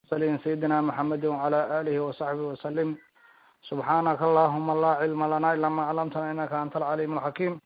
saliin sayidina maxamedi wacala alihi wasaxbihi wasalim subxaanaka allahuma laa cilma lana ila ma clamtana inaka anta alcaliim alxakiim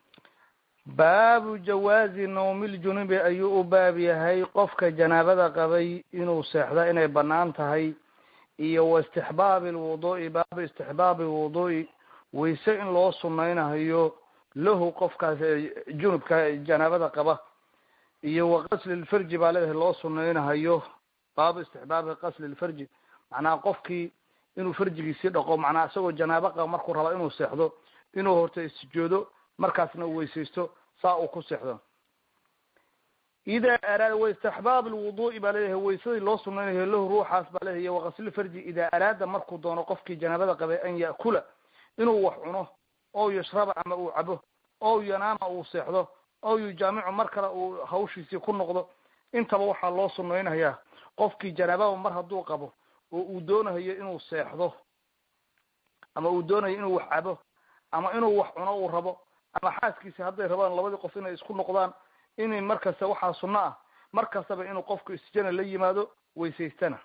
baabu jawaazi nawmiljunubi ayuu u baab yahay qofka janaabada qabay inuu seexda inay banaan tahay iyo wa istixbaabi lwudu'i baabu istixbaabi lwudu'i wayse in loo sunaynayo lahu qofkaas junubka janaabada qaba iyo wa qasli lfarji baa leedahay loo sunaynahayo baabu istixbaabi qasli lfarji macnaha qofkii inuu farjigiisii dhaqo macnaha isagoo janaabo qaba markuu raba inuu seexdo inuu horta isjoodo markaasna uu weysaysto saa uu ku seexdo ida araada wa istixbaab lwudu'i baa leeyahay waysadii loo sunaynayo lahu ruuxaas baa leeyahay waqaslilfarji idaa araada markuu doono qofkii janaabada qabay an ya'kula inuu wax cuno oo yashraba ama uu cabo oo yanaama uu seexdo oo yujaamicu mar kale uu hawshiisii ku noqdo intaba waxaa loo sunaynayaa qofkii janaababa mar hadduu qabo oo uu doonayo inuu seexdo ama uu doonayo inuu wax cabo ama inuu wax cuno uu rabo ama xaaskiisi hadday rabaan labadii qof inay isku noqdaan inay markasta waxaa sunno ah mar kastaba inuu qofku isjana la yimaado weysaystana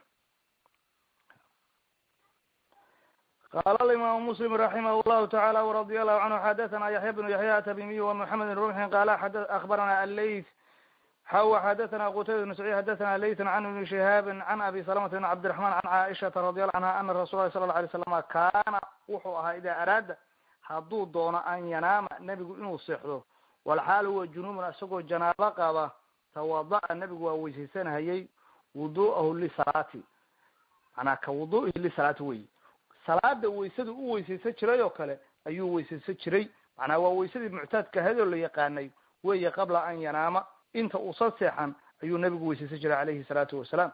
qala alimaamu muslim raximah llahu tacaala wradia allahu canhu xadathana yaxya bnu yaxya atabimiy wamuxamed bn rumxin qala akbarana alleyt xawa xadathana qutayba bn saciid xadathana leytan can ibni shihaabin can abi salamata bn cabdiraxman can caaishata radi allahu canha ana rasul lahi sala la alay slama kaana wuxuu ahaa idaa araada hadduu doono an yanaama nebigu inuu seexdo walxaal huwa junubun isagoo janaabo qaba tawada'a nebigu waa weysaysanahayay wudu'ahu lisalaati manaa ka wudu'ihi lisalaati wey salaada weysada u weysaysan jiray oo kale ayuu weysaysan jiray macnaa waa weysadii muctaadka ahayd oo la yaqaanay weeye qabla an yanaama inta uusan seexan ayuu nebigu weysaysan jiray calayhi salaatu wasalaam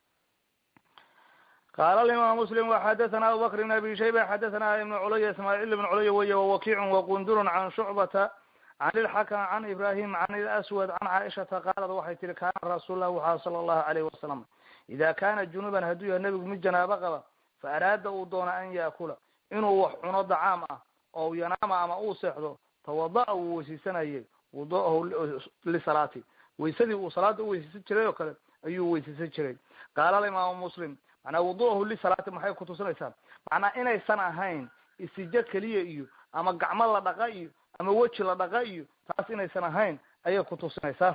qala alimam muslim waxadathana abu bakr bn abi shayba xadathana ibn culaya ismaaciil ibn culaya weye wawakicun waqundurun can shucbata can ilxakam can ibrahim can ilaswad can caaishata qaalad waxay tihi kaana rasuullah waxaa sala allahu alayhi wasalam ida kana junuban hadduu yahay nebigu mid janaabo qaba fa araada uu doona an yaakula inuu wax cuno dacaam ah oo yanaama ama uu seexdo tawada'a wuu weysaysanayay wudu'ahu lisalaati weysadii uu salaada u weysaysan jiray oo kale ayuu weysaysan jiray qaala alimaamu muslim macnaa wudu'ahu lisalaati maxay kutusinaysaa macnaa inaysan ahayn isijo keliya iyo ama gacmo la dhaqa iyo ama weji la dhaqa iyo taas inaysan ahayn ayay kutusinaysaa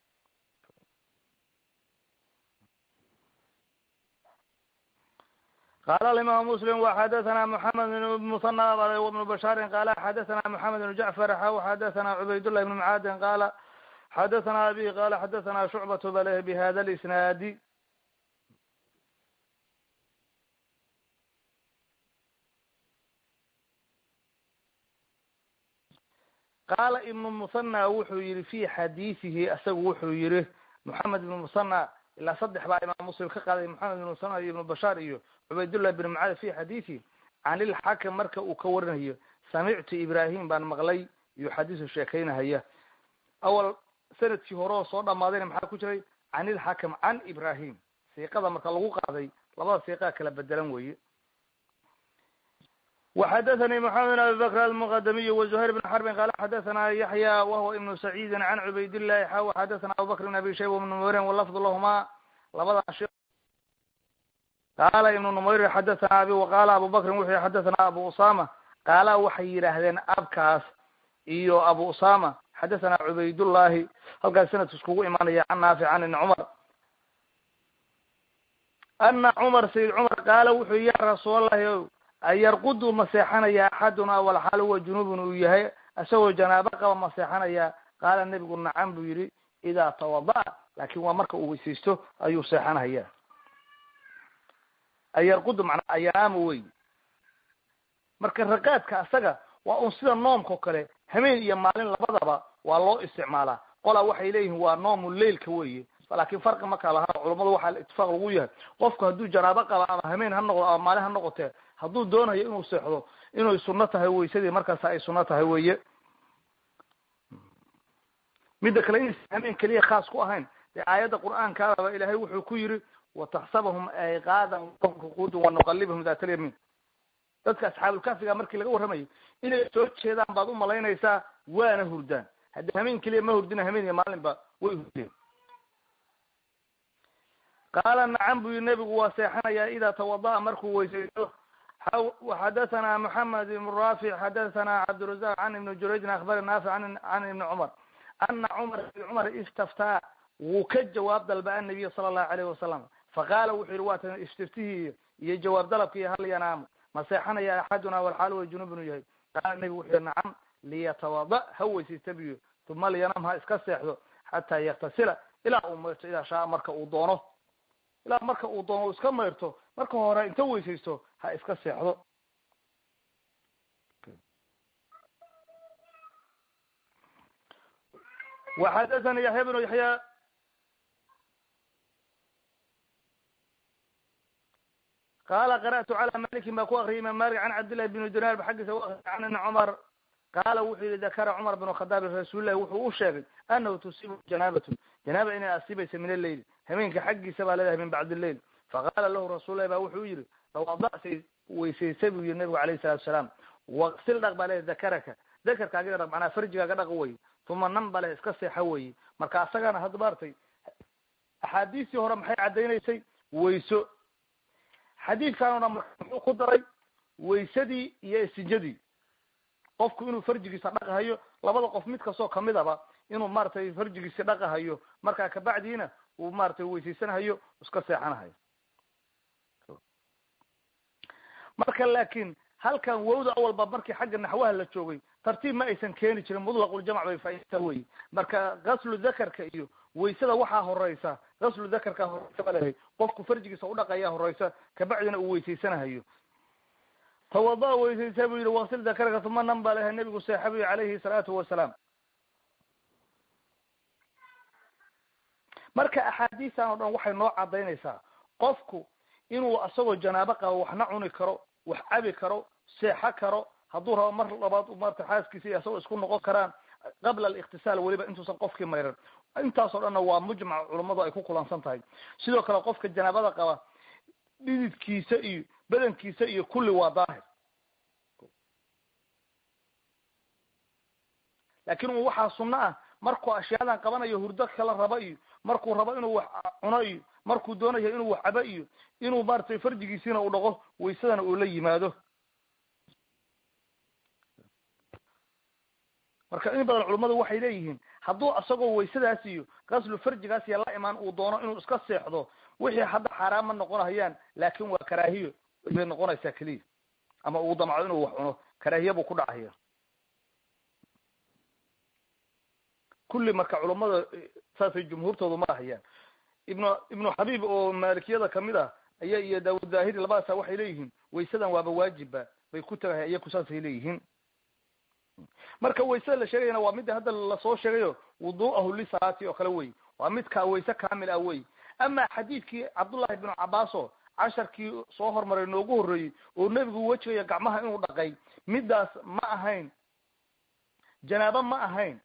qala alimam muslim waxadathana moxamed bn musana wbnu bashaarin qala xadathana moxamed bn jacfar xaw xadathana cubaydullah ibn mucaadin qala xadathana abi qala xadathana shucbatu baleh bihada lisnaadi qaala ibnu musana wuxuu yihi fi xadiidihi isagu wuxuu yihi moxamed ibnu musana ilaa saddex baa imaam muslim ka qaaday moxamed ibn musana iyo ibnu bashaar iyo cubaydullah ibn mucaad fi xadiithi can ilxakim marka uu ka warinayo samictu ibrahim baan maqlay iyo xadiisu sheekaynahaya awal sanadkii hore oo soo dhamaadayna maxaa ku jiray can ilxakim can ibrahim siiqada marka lagu qaaday labada siiqaa kala bedelan weye وxadaثnي محamed بن abi bkr almqdmiy وزhayr بn xrbin qala xadaثna yaحya whuwa ibn سacيidi can cubayd الlahi xaw xadaثna abu bakr بn abi shayba بn numayrin wlafd lahma labada qaala ibn numayr xadaثna abi waqala abu bakrin wuxuu xadaثna abu usama qaala waxay yidhaahdeen abkaas iyo abu usama xadaثna cubaydullahi halkaas sanadka iskugu imaanaya can naafic can ibn cumar ana cumar sayid cumar qaala wuxuu ya rasuul allahi ayarqudu ma seexanaya axaduna walxaal huwa junubun uu yahay isagoo janaabo qaba ma seexanaya qaala nebigu nacam buu yihi idaa tawada'a laakin waa marka uu weysaysto ayuu seexanaya ayarqudu manaa ayanaamo wey marka raqaadka asaga waa un sida noomkao kale hameen iyo maalin labadaba waa loo isticmaalaa qolaa waxay leeyihiin waa noomu leilka weye laakin farqi markaa lahaa culamadu waxaa itifaaq lagu yahay qofku hadduu janaabo qaba ama hameen ha noqdo ama maalin ha noqotee hadduu doonayo inuu seexdo inay sunno tahay weysadii markaas ay sunno tahay weye midda kale inaysan hameen keliya khaas ku ahayn dee aayadda qur'aankaadaba ilaahay wuxuu ku yiri wataxsabahum ayqaadan ruquudan wanuqalibahum dat lyamin dadka asxaabulkafiga markii laga warramayo inay soo jeedaan baad u malaynaysaa waana hurdaan haddii hameen keliya ma hurdina hameen iyo maalinba way hurdeen qaala nacam bu yii nebigu waa seexanayaa idaa tawada'a markuu weysaysto xadathana moxamed ibn rafic xadathana cabdirazaq can ibni jurayjin akhbari naafic can ibni cumar ana cumar ibn cumar istaftaa wuu ka jawaab dalba annabiya sala allahu alayhi wasalam faqaala wuxuu yihi waatan istiftihii iyo jawaab dalabkii hal yanaamu ma seexanaya axaduna walxaal way junub inuu yahay qaala nebigu wuxuu yihi nacam liyatawada ha weysaysta biyo uma liyanam ha iska seexdo xataa yaktasila ilaa uu mayrto idaa shaa marka uu doono ilaa marka uu doono u iska mayrto marka hore inta weysaysto ha iska seexdo وxadثnي yaحya بن yaحya qala qarأtu عlى maliki ba ku akriyay imam malik an cabdالlahi بn dinar ba xaggiisa u akriy an ibn cmar qaala wuxuu yihi dakara cmar بن khadaab rasulilahi wuxuu u sheegay anahu tusibu janaabat janaaba inay asibaysa min aleyl hameenka xaggiisa baa leedahay min bacd الleyl faqala lahu rasul lahi ba wuxuu yihi tawadacsay weysaysa buu yihi nabigu alayh الsalatu salaam waqsil dhaq baa leedahay dakaraka dakarkaaga dhaq manaa farjigaaga dhaq wey uma nan bale iska seexa weye marka asagana hadda maartay axaadiistii hore maxay caddaynaysay wayso xadiidkan o dhan muxuu ku daray waysadii iyo istinjadii qofku inuu farjigiisa dhaqahayo labada qof mid kastoo kamidaba inuu maratay farjigiisi dhaqahayo markaa kabacdiina uu maratay weysaysanahayo iska seexanahayo marka laakin halkan wowda awalba markii xagga naxwaha la joogay tartiib ma aysan keeni jirin mutlaqul-jamc bay faaidta wey marka gaslu dakarka iyo waysada waxaa horeysa gaslu dakarka horeysa ba leedahay qofku farjigiisa udhaqaya horeysa kabacdina uu weysaysanahayo tawada weysaysa buu yihi waksil dakarka uma nan baa leedahay nabigu seexabiy calayhi salaatu wasalaam marka axaadiistan oo dhan waxay noo cadaynaysaa qofku inuu asagoo janaabo qabo waxna cuni karo wax cabi karo seexo karo hadduu rabo mar labaad marta xaaskiisa iyo asagoo isku noqon karaan qabla aliktisaal weliba intuusan qofkii mayran intaas oo dhanna waa mujmac culummadu ay ku kulansan tahay sidoo kale qofka janaabada qaba dhididkiisa iyo badankiisa iyo kulli waa daahir laakin u waxaa sunno ah markuu ashyaadan qabanayo hurdo kala raba iyo markuu rabo inuu wax cuno iyo markuu doonayo inuu wax cabo iyo inuu maratay farjigiisiina u dhaqo waysadana uu la yimaado marka in badan culummadu waxay leeyihiin hadduu asagoo waysadaas iyo gaslu farjigaas iyo la imaan uu doono inuu iska seexdo wixii hadda xaaraan ma noqonahayaan laakin waa karaahiyo bay noqonaysaa keliya ama uu damco inuu wax cuno karaahiya buu ku dhacaya kulli marka culummada saasay jumhuurtoodu ma ahayaan ibnu ibnu xabiib oo maalikiyada kamid ah aya iyo daawud zahiri labadaasa waxay leeyihiin waysadan waaba waajibba bay ku tagahay iyaku saasay leeyihiin marka waysada la sheegayana waa midda hadda lasoo sheegayo wudu'ahu lisalaati oo kale wey waa midka wayse kamil ah wey ama xadiidkii cabdullahi bnu cabaaso casharkii soo hormaray noogu horreeyey oo nebigu wejigaya gacmaha inuu dhaqay middaas ma ahayn janaabo ma ahayn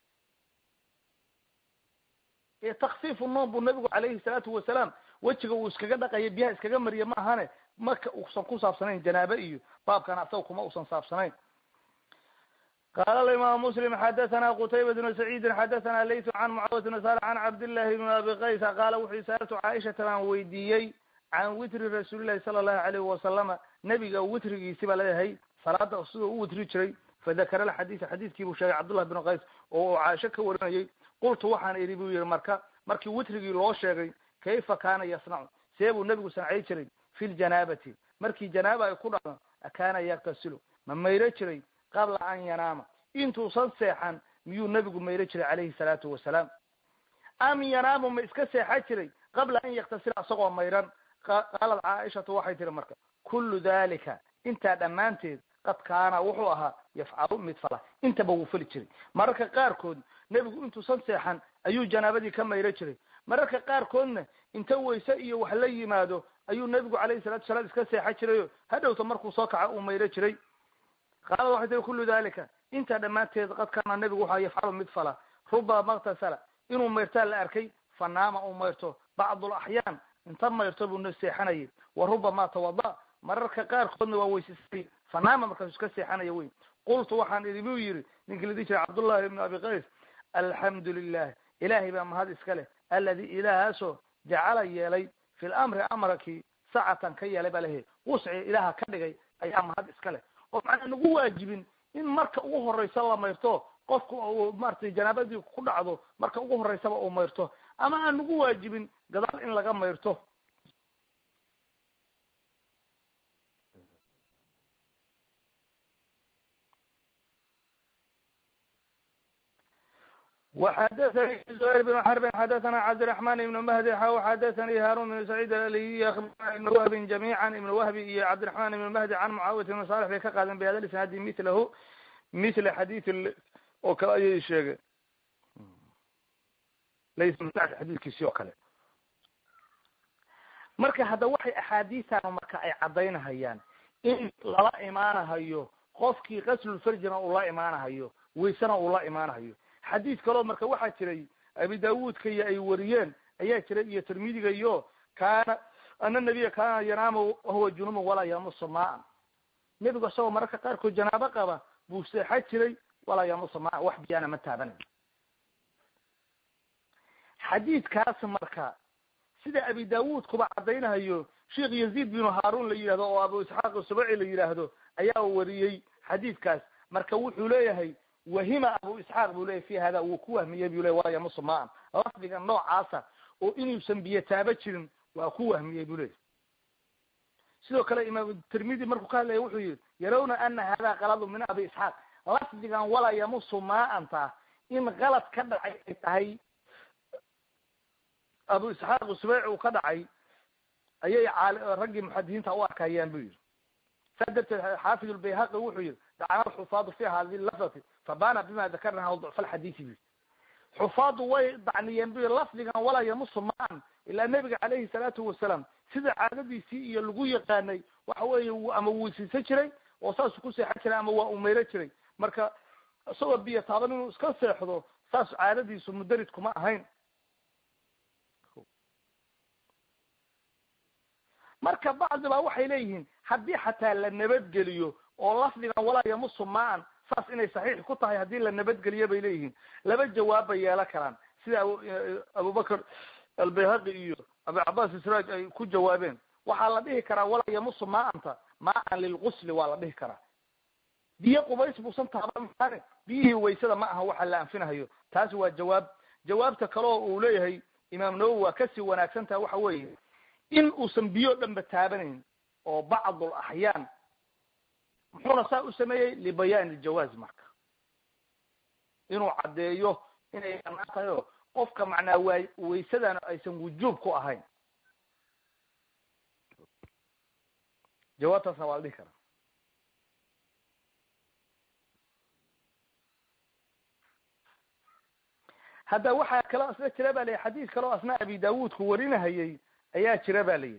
ee taksiifu noom buu nabigu calayhi salaatu wasalaam wejiga uu iskaga dhaqaya biyaha iskaga mariya ma ahane marka uusan ku saabsanayn janaabo iyo baabkan asaga kuma usan saabsanayn qala imam muslim xadathana qutayba bnu saciidin xadathana laytu can mucaawat bn sal can cabdillahi bn abi qaysa qaala wuxuu saaltu caaishata baan weydiiyey can witri rasuulillahi sala allahu alayhi wasalama nebiga witrigiisi baa leeyahay salaada sidoo u witri jiray fadakara alxadiisa xadiiskii buu sheegay cabdullah bnu qays oo caaisho ka warinayay qultu waxaan idhi buu yihi marka markii witrigii loo sheegay kayfa kaana yasnacu see buu nebigu sancay jiray fi ljanaabati markii janaaba ay ku dhacdo akaana yaktasilu ma mayro jiray qabla an yanaama intuusan seexan miyuu nebigu mayro jiray calayhi salaatu wasalaam am yanaamu ma iska seexa jiray qabla an yaktasila isagoo mayran qaalat caaishatu waxay tihi marka kullu dalika intaa dhammaanteed qad kaana wuxuu ahaa yafcalu mid fala intaba wuu fali jiray mararka qaarkood nebigu intuusan seexan ayuu janaabadii ka mayro jiray mararka qaarkoodna inta wayse iyo wax la yimaado ayuu nebigu calayhi salatu salaam iska seexa jirayo hadhowta markuu soo kaca uu mayro jiray qaalad waxay tihi kullu dalika intaa dhammaanteed qad kaana nebigu waxaa yafcalu mid fala ruba maktasala inuu mayrtaa la arkay fanaama uu mayrto bacdu laxyaan inta mayrto buu seexanayay wa rubama tawada mararka qaarkoodna waa weysasay fanaama markaasu iska seexanaya wey qultu waxaan idhi buu yihi ninkii la dihi jiray cabdullahi ibnu abi qays alxamdu lilah ilaahay baa mahad iska leh aladi ilaahaasoo jacala yeelay fi lamri amarkii sacatan ka yeelay baa lehe wusci ilaaha ka dhigay ayaa mahad iska leh oo macnaa nagu waajibin in marka ugu horeysa la mayrto qofku uu maratay janaabadii ku dhacdo marka ugu horeysaba uu mayrto ama aan nagu waajibin gadaal in laga mayrto وxdثnي زهير بن حرب xdثna cبدالرحمن بن مهدي xw xdثnي hاrون بن سعيد الألي أخبرna iبن وهب جميعا iبن وهب iyo cبدالرحمن بن مهدي عن معاوية بن صالح bay ka qaadeen بhada isناadi mlh ml xadيث oo kale ayay sheegeen lays xadiikiisi oo kale marka hadda waxay axaadiisan marka ay cadaynahayaan in lala imaanahayo qofkii qaslulfarjina uu la imaanahayo waysena uu la imaanahayo xadiis kaloo marka waxaa jiray abi daawuudka iyo ay wariyeen ayaa jiray iyo tirmidiga iyo kaana ana nabiya kaana yanaamu wahuwa junuban walaa yamusa maan nebigu isagoo mararka qaarkood janaabo qaba buu seexa jiray walaa yamusa maan wax biyaana ma taabanayo xadiidkaas marka sida abi daawuud kuba caddaynahayo sheekh yaziid binu haarun la yidhahdo oo abu isxaaq subaci la yidhaahdo ayaa wariyey xadiidkaas marka wuxuu leeyahay wahima abu isxaaq buu leyahy fi hada wuu ku wahmiyey bu ley walaa yamusa maan lafdiga noocaasa oo inuusan biyo taaba jirin waa ku wahmiyey bu leyahy sidoo kale imaam tirmidi markuu ka hadlaya wuxuu yihi yarawna ana hada kaladu min abi isxaaq lafdigan walaa yamusu maanta in kalad ka dhacay ay tahay abu isxaaq subeyc uu ka dhacay ayay raggii muxadidiinta u arkayaan bu yihi saa darteed xaafid lbayhaqi wuxuu yihi dacana alxufaadu fi hadi lafdati fabana bima dakarnaha ducfa alxadiisi bu xufaadu way dacniyeen bu lafdigan walaa yamusu maan ilaa nebiga calayhi salaatu wasalaam sida caadadiisii iyo lagu yaqaanay waxa weeye ama weysiisan jiray oo saasuu ku seexan jiray ama waa umeyro jiray marka isagoo biyo taaban inuu iska seexdo saas caadadiisu mudarid kuma ahayn marka bacdi ba waxay leeyihiin haddii xataa la nabadgeliyo oo lafdigan walaa yamusu maan saas inay saxiix ku tahay haddii la nabadgeliyo bay leeyihiin laba jawaab bay yeelan karaan sida abubakr albayhaqi iyo abu cabaas israaj ay ku jawaabeen waxaa la dhihi karaa walaa yamusu maanta maan lilgusli waa la dhihi karaa biyo qubays buusan taaban biyihii waysada ma aha waxa la anfinahayo taasi waa jawaab jawaabta kaleo uu leeyahay imaam nawowi waa kasii wanaagsan taha waxa weeye in uusan biyo dhanba taabanayn oo bacdul axyaan muxuuna saa u sameeyey libayaan iljawaaz marka inuu caddeeyo inay banaan tahay oo qofka macnaa waa waysadana aysan wujuub ku ahayn jawaabtaasna waa la dhihi karaa hadda waxaa kaloo asna jira ba layihi xadiis kaloo asna abi daawuudku warinahayey ayaa jira ba layihi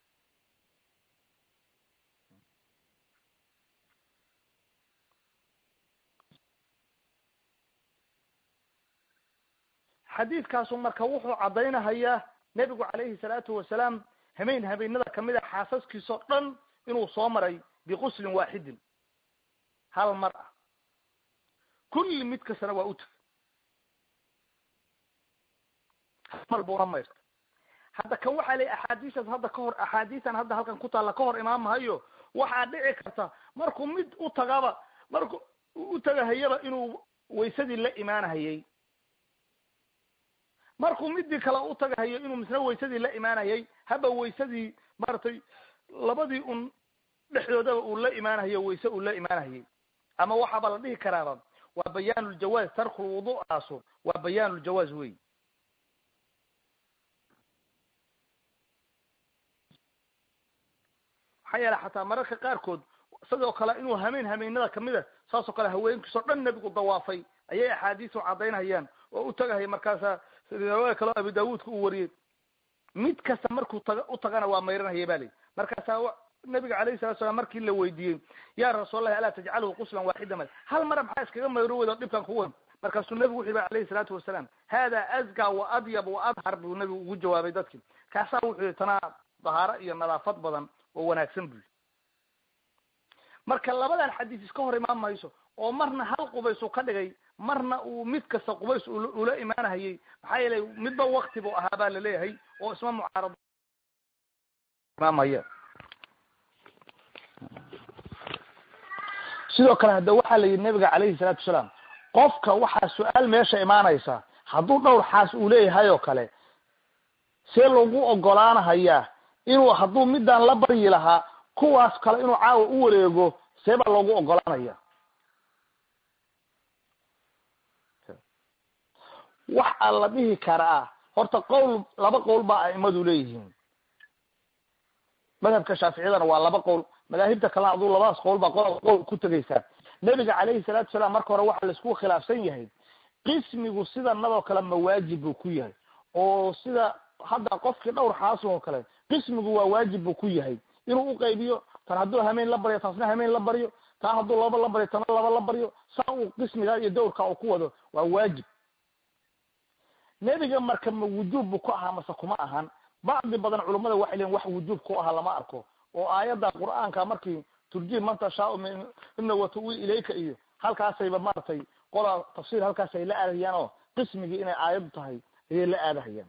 xadiiskaasu marka wuxuu caddaynahayaa nebigu calayhi salaatu wasalaam hameen habeenada kamid a xaasaskiisao dhan inuu soo maray biquslin waaxidin hal mar ah kulli mid kastana waa u tegay hal mar buuna mayrta hadda kan waxaa leey axaadiistaas hadda ka hor axaadiistan hadda halkan ku taalla ka hor imaan mahayo waxaa dhici karta markuu mid u tagaba marku u tagahayaba inuu waysadii la imaanahayey markuu midii kale u tagahayo inuu misna waysadii la imaanayay haba waysadii maaragtay labadii un dhexdoodaba uu la imaanahayo wayse uu la imaanahayay ama waxaaba la dhihi karaaba waa bayaan ljawaaz tarku lwudu'aasu waa bayaan ljawaaz wey maxaa yeele xataa mararka qaarkood sidoo kale inuu hameen hameenada kamida saasoo kale haweenkiisoo dhan nebigu dawaafay ayay axaadiisu caddaynhayaan oo u tagahaya markaasa riwaaya kaleo abi daawuudka uu wariyey mid kasta markuu taga u tagana waa mayranhaya ba layi markaasaa nabiga calayhi salatu salam markii la weydiiyey ya rasuulallahi alaa tajcalhu quslan waaxida ma hal mara maxaa iskaga mayro weydo dhibkan ku weyn markaasuu nebigu wuxu yihi alayhi salaatu wasalaam hada azka wa adyab wa adhar buu nebigu ugu jawaabay dadki kaasaa wuxuu yihi tanaa dahaaro iyo nadaafad badan oo wanaagsan buu marka labadan xadiis iska hor imaan mayso oo marna hal qubays uu ka dhigay marna uu mid kasta qubays ula imaanahayey maxaa yeelay midba wakti buu ahaa baa laleeyahay oo isma mucaarado imaamaya sidoo kale hadda waxaa la yidhi nabiga calayhi salaatu wasalaam qofka waxaa su-aal meesha imaanaysa hadduu dhowr xaas uu leeyahay oo kale see lagu ogolaanahayaa inuu hadduu midaan la baryi lahaa kuwaas kale inuu caawa u wareego see baa loogu ogolaanaya waxaa la dhihi karaa horta qowl laba qowl baa aimadu leeyihiin madhabka shaaficiyadana waa laba qowl madaahibta kalena aduu labadaas qowl baa qo qowl ku tegaysaa nebiga calayhi salaatu salaam marka hore waxaa laisku khilaafsan yahay qismigu sidanadoo kale ma waajib buu ku yahay oo sida hadda qofkii dhowr xaas oo kale qismigu waa waajib buu ku yahay inuu uqaybiyo tan hadduu hameen la baryo taasna hameen la baryo taa hadduu laba la baryo tana laba la baryo saa uu qismiga iyo dowrka uu ku wado waa waajib nebiga marka ma wujuub bu ku ahaa mase kuma ahan bacdi badan culummada waxay leeyiin wax wujuub ku ahaa lama arko oo aayadda qur'aanka markii turjiib man tashaau mina watuwi ilayka iyo halkaasayba maaragtay qola tafsiir halkaasay la aadahayaan oo qismigii inay aayaddu tahay ayay la aadahayaan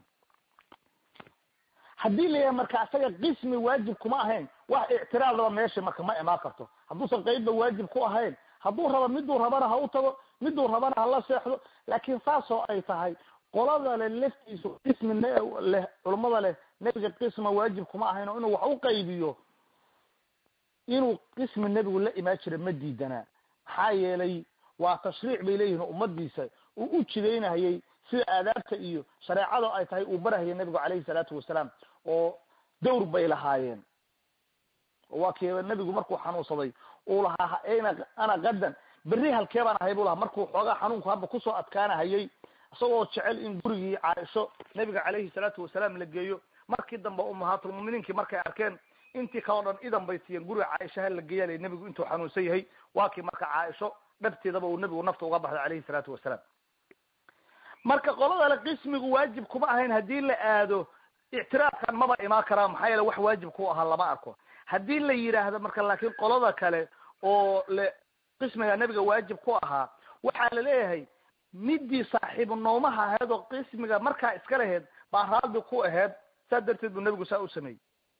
haddii layahay marka asaga qismi waajib kuma ahayn wax ictiraadaba meesha marka ma imaan karto hadduusan qeybba waajib ku ahayn hadduu raba miduu rabana ha u tago miduu rabana ha la seexdo laakiin saasoo ay tahay qolada le laftiisu qismi leh culummada leh nebiga qisma waajib kuma ahayn oo inuu wax u qaybiyo inuu qismi nebigu la imaan jira ma diidanaa maxaa yeelay waa tashriic bay leeyihin ummadiisa uu u jidaynahayay sida aadaabta iyo shareecada ay tahay uu barahayay nebigu calayhi salaatu wasalaam oo dawr bay lahaayeen waa kiiba nebigu markuu xanuunsaday uu lahaa ayna ana qadan berri halkee baan ahay buu lahaa markuu xoogaa xanuunku haba kusoo adkaanahayay isagoo jecel in gurigii caaisho nebiga calayhi salaatu wasalaam la geeyo markii dambe umahaatulmuminiinkii markay arkeen intii kaleo dhan idan bay siiyeen guriga caaisha ha la geeyaalay nebigu intuu xanuunsan yahay waa kii marka caaisho dhabteedaba uu nebigu nafta uga baxday calayhi salaatu wasalaam marka qoladale qismigu waajib kuma ahayn haddii la aado ictiraafkan maba imaan karaa maxaa yeele wax waajib ku ahaa lama arko haddii la yidhaahdo marka laakiin qolada kale oo le qismiga nebiga waajib ku ahaa waxaa la leeyahay midii saaxiibu noomaha ahayd oo qismiga markaa iska laheyd baa raadi ku aheyd saa darteed buu nebigu saa u sameeyey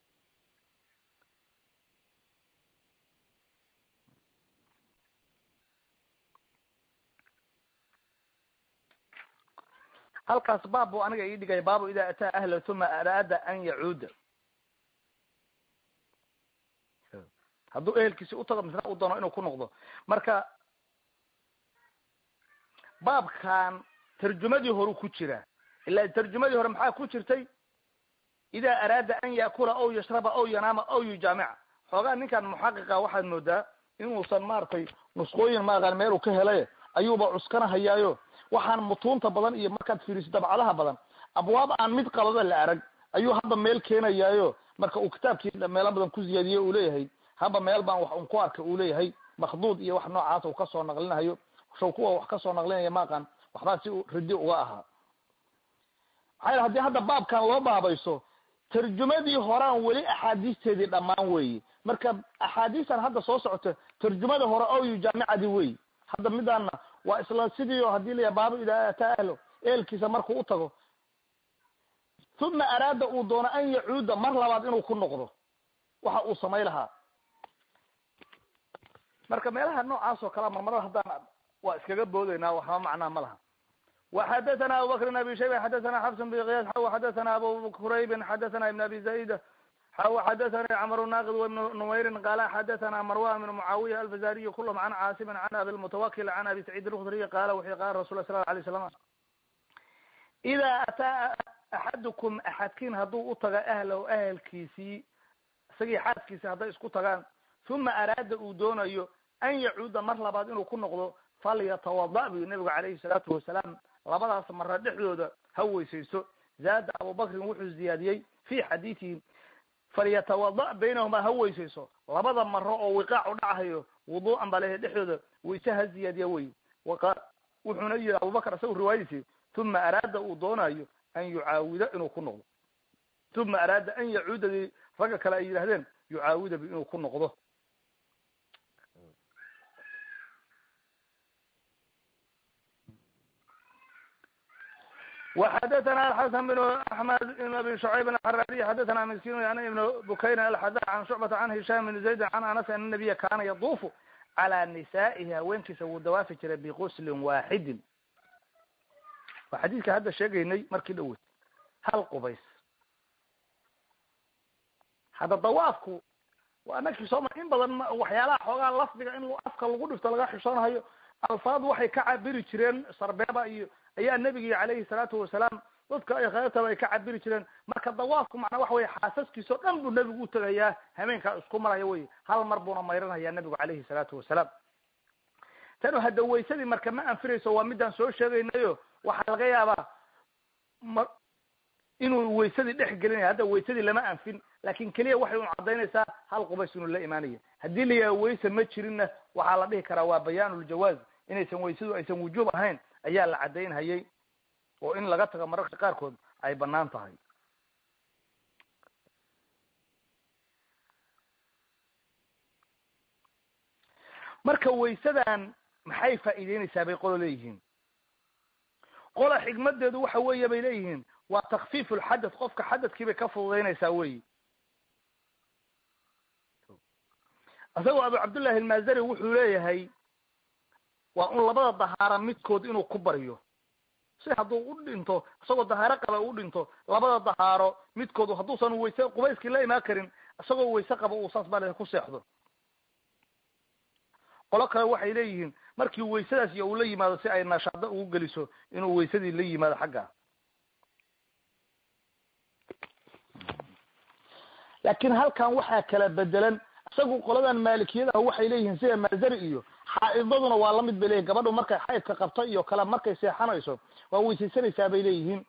halkaas baab buu aniga ii dhigay baabu idaa ataa ahla uma araada an yacuuda hadduu ehelkiisi utago misna u doono inuu ku noqdo marka baabkan tarjumadii horu ku jira ila tarjumadii hore maxaa ku jirtay idaa araada an yaakula aw yashraba aw yanaama aw yujaamica xoogaa ninkan muxaqiqa waxaad moodaa inuusan maaragtay nusqooyin maaqan meel uu ka helay ayuuba cuskanahayaayo waxaan mutuunta badan iyo markaad fiiriso dabcadaha badan abwaab aan mid qalada la arag ayuu hadda meel keenayaayo marka uu kitaabkii meelo badan ku ziyaadiye uu leeyahay haba meel baan wax un ku arka uu leeyahay makduud iyo wax noocaas uu kasoo naqlinahayo shaw kuwa wax kasoo naqlinaya maaqan waxbaa si ridi uga ahaa maxaa yele hadii hadda baabkan loo baabayso tarjumadii horaan weli axaadiisteedii dhammaan weeye marka axaadiistan hadda soo socota tarjumada hore oyu jaamicadii wey hadda midaana waa isla sidii o hadii layahay baabu idaa ataa ahlo ehelkiisa markuu u tago uma araada uu doono an yacuuda mar labaad inuu ku noqdo waxa uu samay lahaa marka meelaha noocaas oo kalea marmarada haddaan waa iskaga boodeynaa waxba macnaha ma laha وxdثna abu bkr بن abi shayba xadثna xفs بn qyas xw xadثna abu kurayb xadثna iبn abi زayd xw xadثna cmr naqd وبn نmayri qala xadثna marwan بn mعawiya alfazariy kulhm an cاasim an abi الmتwakil an abi سacيid الkdriy qala wuxu qala rasul sl ه عليه slam إda ataa axadكم axadkin hadduu utaga ahlow ahelkiisii isagii xaaskiisi hadday isku tagaan ثuma araada uu doonayo an yacuuda mar labaad inuu ku noqdo falyatawada buyu nabigu calayhi الsalaatu wasalaam labadaas mara dhexdooda ha weysayso zaada abubakrin wuxuu ziyaadiyey fi xadiidihi falyatawada baynahuma ha weysayso labada maro oo wiqaac u dhachayo wuduu'an baa leeyahay dhexdooda wayse ha ziyaadiya wey wuxuuna yihi abubakr isaga riwaayadiisi uma araada uu doonayo an yucaawida inuu ku noqdo uma araada an yacuudadii ragga kale ay yidhahdeen yucaawida bi inuu ku noqdo وxdثna الxسن بن أحمد بن أbي شعيب الحrاrي xdثna مسkin يعني بن بukayr الxdا عن شعبة عن هiشام بن زaيد عن aنس aن النبya kana yطufu calى نisaa'ihi haweenkiisa wuu dawaafi jiray bغuslin waaxidin waa xadiidka hadda sheegaynay markii dhawey hal qubays hadda dawaafku waa nakii sooma in badan waxyaalaha xoogaa lafdiga in afka lagu dhifto laga xishoonahayo alfaad waxay ka cabiri jireen sarbeeba iyo ayaa nebigi alayhi salaatu wasalaam dadka ay khayrtaba ay ka cabiri jireen marka dawaafku macnaa waxa weye xaasaskiisa o dhan buu nebigu utegayaa hameenkaa isku maraya wey hal mar buuna mayranaya nebigu alayhi salaatu wasalaam tanu hadda waysadii marka ma anfirayso waa midaan soo sheegaynayo waxaa laga yaabaa ma inuu waysadii dhex gelinaya hadda waysadii lama anfin laakin keliya waxay un cadaynaysaa hal qubays inuu la imaanaya haddii la yaha wayse ma jirinna waxaa la dhihi karaa waa bayaanuljawaaz inaysan waysadu aysan wujuub ahayn ayaa la cadaynhayay oo in laga tago mararka qaarkood ay banaan tahay marka waysadan maxay faa'iideynaysaa bay qolo leeyihiin qola xikmadeedu waxa weeye bay leeyihiin waa takfiif lxadath qofka xadadkii bay ka fududaynaysaa weyi isagoo abu cabdullahi almazari wuxuu leeyahay waa un labada dahaara midkood inuu ku baryo si hadduu u dhinto isagoo dahaaro qaba u dhinto labada dahaaro midkood hadduusan wayse qubayskii la imaan karin isagoo wayse qaba uu saas bale ku seexdo qolo kale waxay leeyihiin markii waysadaas iyo uu la yimaado si ay nashaado ugu geliso inuu waysadii la yimaado xagga laakin halkan waxaa kala bedelan isagu qoladan maalikiyadaha waxay leeyihiin sida maazari iyo xaaidaduna waa lamid bay leyihin gabadhu markay xaydka qabto iyo kale markay seexanayso waa weysaysanaysaa bay leeyihiin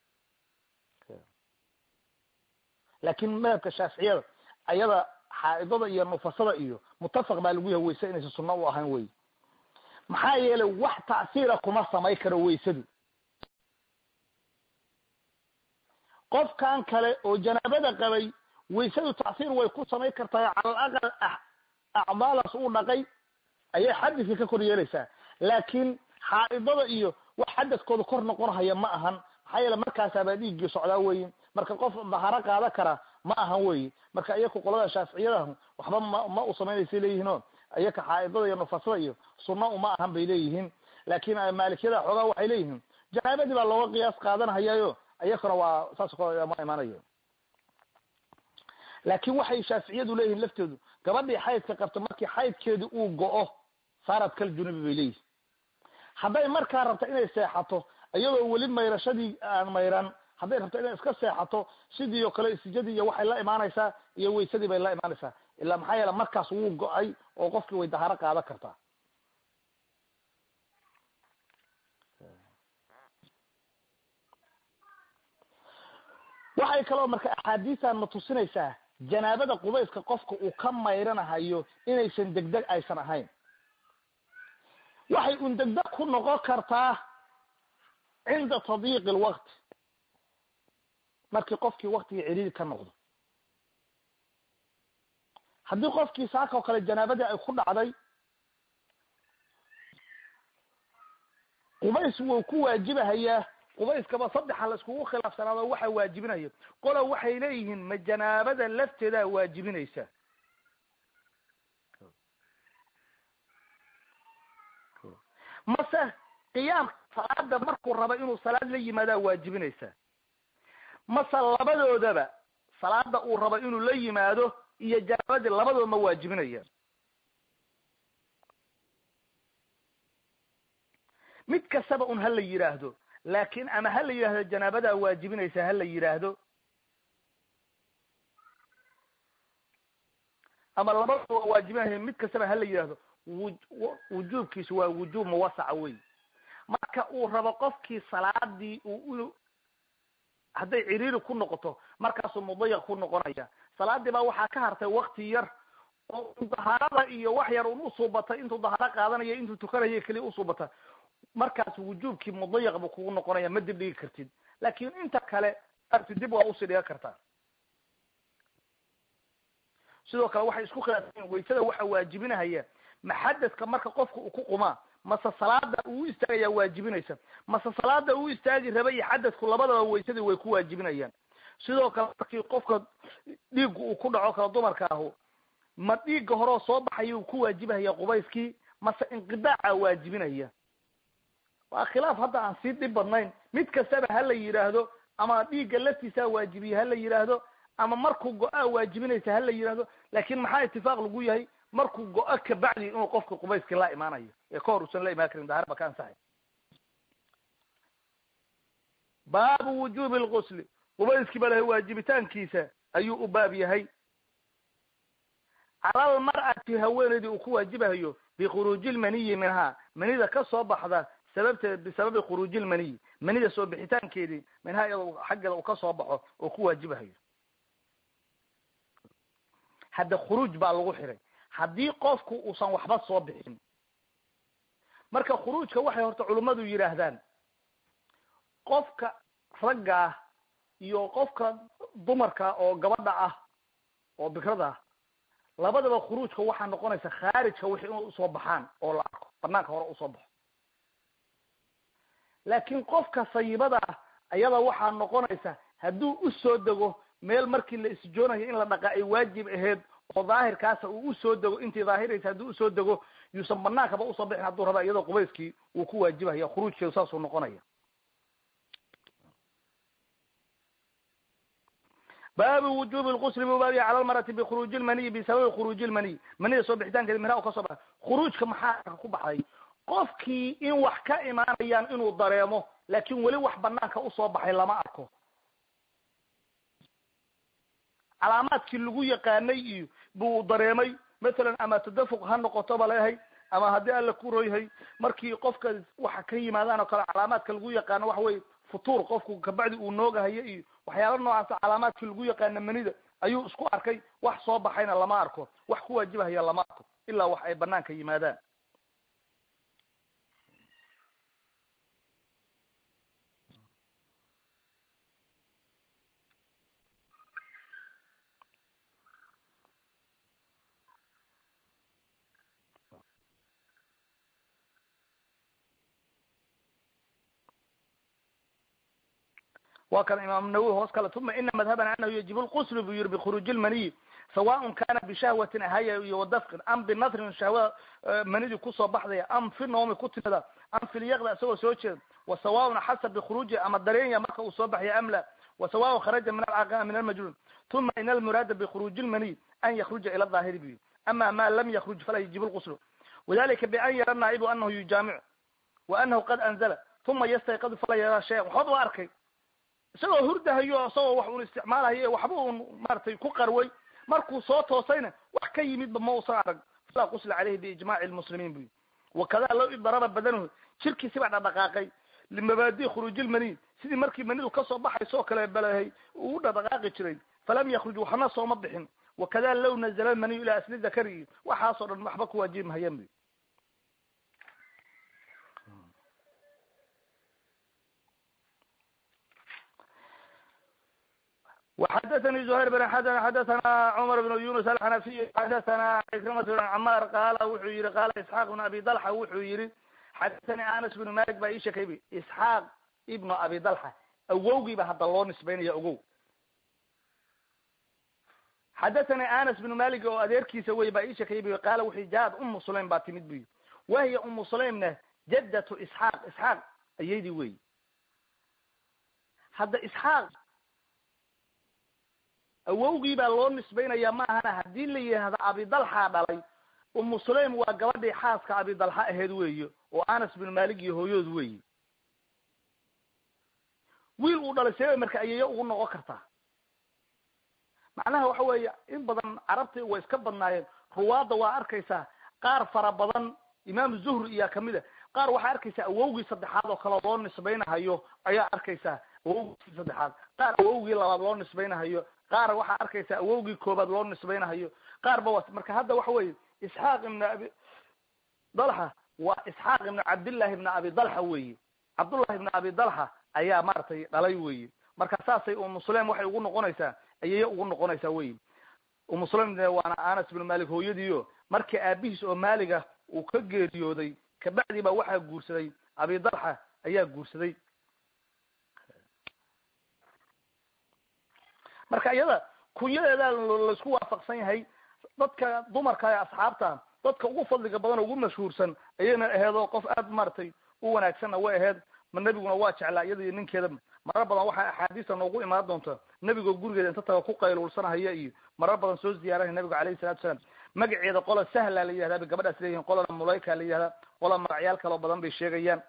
laakin madhabka shaaficiyada ayada xaaidada iyo nufasada iyo mutafaq baa lagu yahay wayse inaysan sunno u ahayn wey maxaa yeelay wax tacsiira kuma samay karo waysadu qofkan kale oo janaabada qabay waysadu tacsiir way ku samayn kartaa cala alaqal acmaalaas uu dhaqay ayay xadidka ka kor yeelaysaa laakin xaaidada iyo wax xadadkooda kor noqon haya ma ahan maxaa yeele markaasaabaa dhiiggii socdaa weyi marka qof daharo qaada kara ma ahan weyi marka iyaku qolada shaaficiyadahu waxba ma ma u samaynaysa leeyihiino iyaka xaaidada iyo nufasada iyo sunna uma ahan bay leeyihiin laakin maalikiyada xoogaa waxay leeyihiin janaabadii baa looga qiyaas qaadanhayayo iyakuna waa saas kale ma imaanayo laakin waxay shaaficiyadu leeyihiin laftoodu gabadhii xaydka qabta markii xaydkeedi uu go-o saarad kal junubi bay leeyihin hadday markaa rabta inay seexato iyadoo weli mayrashadii aan mayran hadday rabto inay iska seexato sidii oo kale istijadii iyo waxay la imaanaysaa iyo waysadii bay la imaanaysaa ilaa maxaa yeele markaas wuu go-ay oo qofkii way daharo qaadan kartaa waxay kaloo marka axaadiistan na tusinaysaa janaabada qubayska qofka uu ka mayranahayo inaysan degdeg aysan ahayn waxay un degdeg ku noqon kartaa cinda tadiiqi lwaqti markii qofkii waktigii ciriiri ka noqdo haddii qofkii saaka oo kale janaabadii ay ku dhacday qubays wuu ku waajibahayaa qubayskaba saddexa la iskugu khilaafsanaado waxa waajibinayo qola waxay leeyihiin ma janaabada lafteedaa waajibinaysa mase qiyaamka salaada markuu raba inuu salaad la yimaadaa waajibinaysa mase labadoodaba salaada uu rabo inuu la yimaado iyo janaabadii labadood ma waajibinaya mid kastaba un ha la yidhaahdo laakin ama ha la yidhahdo janaabadaa waajibinaysa ha la yidhaahdo ama labadooda waa waajibinaya mid kastaba ha la yidhahdo wujuubkiisu waa wujuub muwasaca wey marka uu rabo qofkii salaadii uu hadday ciriiri ku noqoto markaasuu mudayiq ku noqonaya salaadii baa waxaa ka hartay wakti yar oo dahaarada iyo wax yar un usuubatay intuu dahaaro qaadanaya intuu tukanaya keliya usuubata markaas wujuubkii mudayiq buu kugu noqonaya ma dib dhigi kartid laakin inta kale arti dib waa usii dhigan kartaa sidoo kale waxay isku khilaafsayen waysada waxa waajibinahaya maxadadka marka qofka uu ku qumaa mase salaada uu istaagaya waajibinaysa mase salaada uu istaagi raba iyo xadadku labadaba waysadii way ku waajibinayaan sidoo kale markii qofka dhiiggu uu ku dhaco kala dumarka ahu ma dhiigga horeo soo baxayuu ku waajibahaya qubayskii mase inqidaaca waajibinaya waa khilaaf hadda aan sii dhib badnayn mid kastaba ha la yidhaahdo ama dhiigga laftiisaa waajibiye ha la yidhaahdo ama markuu go-aa waajibinaysa ha la yidhaahdo laakin maxaa itifaaq lagu yahay markuu go-o kabacdi inuu qofka qubayskii la imaanayo ee ka hor usan la imaan karin daharba ka ansaxay baabu wujubi lgusli qubayskii ba lahay waajibitaankiisa ayuu u baab yahay cala almar'ati haweenaydii uu ku waajibahayo bikhuruuji lmaniyi minhaa manida ka soo baxda sababteed bisababi khuruuji lmaniyi manida soo bixitaankeedii minhaa iyado xaggeeda uu ka soo baxo oo ku waajibahayo hadda khuruuj baa lagu xiray haddii qofku uusan waxba soo bixin marka khuruujka waxay horta culummadu yidhaahdaan qofka ragga ah iyo qofka dumarka oo gabadha ah oo bikrada ah labadaba khuruujka waxaa noqonaysa khaarijka wixii in usoo baxaan oo la arko banaanka hore usoo baxo laakiin qofka sayibada ah ayada waxaa noqonaysa hadduu usoo dego meel markii la isjoonayo in la dhaqa ay waajib aheyd oo daahirkaasa uu usoo dego intii daahiraysa hadduu usoo dego yuusan banaankaba usoo bixin hadduu raba iyadoo qubayskii uu ku waajibahaya khuruujkeedu saasuu noqonaya baabu wujubi lqusli buu baabiya cala lmarati bikhuruuji lmaniyi bisababi khuruuji lmaniy manida soo bixitaankeeda minaa u ka soo baxay khuruujka maxaa ku baxay qofkii in wax ka imaanayaan inuu dareemo laakin weli wax banaanka usoo baxay lama arko calaamaadkii lagu yaqaanay iyo buu dareemay mathalan ama tadafuq ha noqoto ba leehay ama haddii alla ku royahay markii qofka waxa ka yimaadaan oo kale calaamaadka lagu yaqaano waxa weye futuur qofku kabacdi uu noogahayo iyo waxyaala noocaasa calaamaadkii lagu yaqaana manida ayuu isku arkay wax soo baxayna lama arko wax ku waajibahaya lama arko ilaa wax ay banaanka yimaadaan wa kan imaam nawowi hoos kale uma ina madhabana anahu yajibu lqusl buu yiri bikhuruuji lmaniyi sawaءn kana bishahwatin ahaya iyo wadafqin am binatrin shahwada manidii kusoo baxdaya am fi noomi ku timida am filyaqda isagoo soo jeeda wasawaءn xasab bikhuruuji ama dareenya marka uu soo baxya am la wasawaءn kharaja min alcaqaa min almajnuun uma in almuraada bikhuruuji lmaniy an yakruja ila daahiri bu ama ma lam yakruj falaa yajibu lqusl wadalika bian yara naa'ibu anahu yujaamic wa anahu qad anzala uma yastayqadu falaa yara shayan waxba ba arkay isagoo hurdahayo isagoo wax un isticmaalayo waxba un maratay ku qarway markuu soo toosayna wax ka yimidba ma usan arag falaa qusla caleyhi biijmaci lmuslimiin buyi wakada low idaraba badanuhu jirkiisi baa dhadhaqaaqay limabaadi khuruuji lmaniy sidii markii manidu kasoo baxayso oo kale balahay uu dhadhaqaaqi jiray falam yakruj waxna sooma bixin wakada low nazala lmaniyu ilaa asli dakari waxaasoo dhan waxba ku waajibi mahayaan buyi وxdثnي زهير بن xسن xdثna cمر بن يuنس الxنفي xdثna عكرمة بن cmاr qala wuxuu yihi qala اسحاq بن abi dلحة wuxuu yihi xadثnي aنس بن malik baa ii sheekay b isxaaq ibnu abi dalxa awowgiiba hadda loo nisbaynaya ogow xadathani anas bnu malik oo adeerkiisa wey baa ii sheekay bu qaala wuxuu jaad umu sulaym baa timid buyi wahiya umu sulaymna jaddatu isxaaq isxaaq ayaydii wey hadda isxaaq awowgii baa loo nisbaynaya ma ahana haddii la yidhaahdo abidalxaa dhalay umu sulaym waa gabadhii xaaska abidalxa aheyd weeye oo anas binu malik iyo hooyood weeye wiil uu dhalay see marka ayeeyo ugu noqon kartaa macnaha waxa weeye in badan carabtii way iska badnaayeen ruwaadda waa arkaysaa qaar fara badan imaam zuhri iyaa kamid a qaar waxaa arkaysaa awowgii saddexaad oo kale loo nisbaynahayo ayaa arkaysaa awowgii saddexaad qaar awowgii labaad loo nisbaynahayo qaar waxaa arkaysaa awowgii koobaad loo nisbaynahayo qaar ba marka hadda waxa weeye isxaaq ibnu abi dalxa waa isxaaq ibnu cabdillahi ibnu abi dalxa weeye cabdullahi ibnu abi dalxa ayaa maaragtay dhalay weeye marka saasay umu sulaym waxay ugu noqonaysaa ayay ugu noqonaysaa wey umu sulaym waana anas ibnu malik hooyadiio markii aabihiis oo maaliga uu ka geeriyooday kabacdi baa waxaa guursaday abi dalxa ayaa guursaday marka iyada kunyadeeda laisku waafaqsan yahay dadka dumarka ee asxaabta dadka ugu fadliga badan oo ugu mashhuursan ayayna aheed oo qof aad maaragtay u wanaagsanna way aheyd ma nebiguna waa jeclaa iyada iyo ninkeeda marar badan waxaa axaadiista noogu imaan doonta nebigoo gurigeeda inta taga ku qayluulsanahaya iyo marar badan soo ziyaaranaya nabiga alayhi salatu salaam magaceeda qola sahla la yihahdaa bay gabadhaas leeyihin qolana mulayka la yihahdaa qola magacyaal kaloo badan bay sheegayaan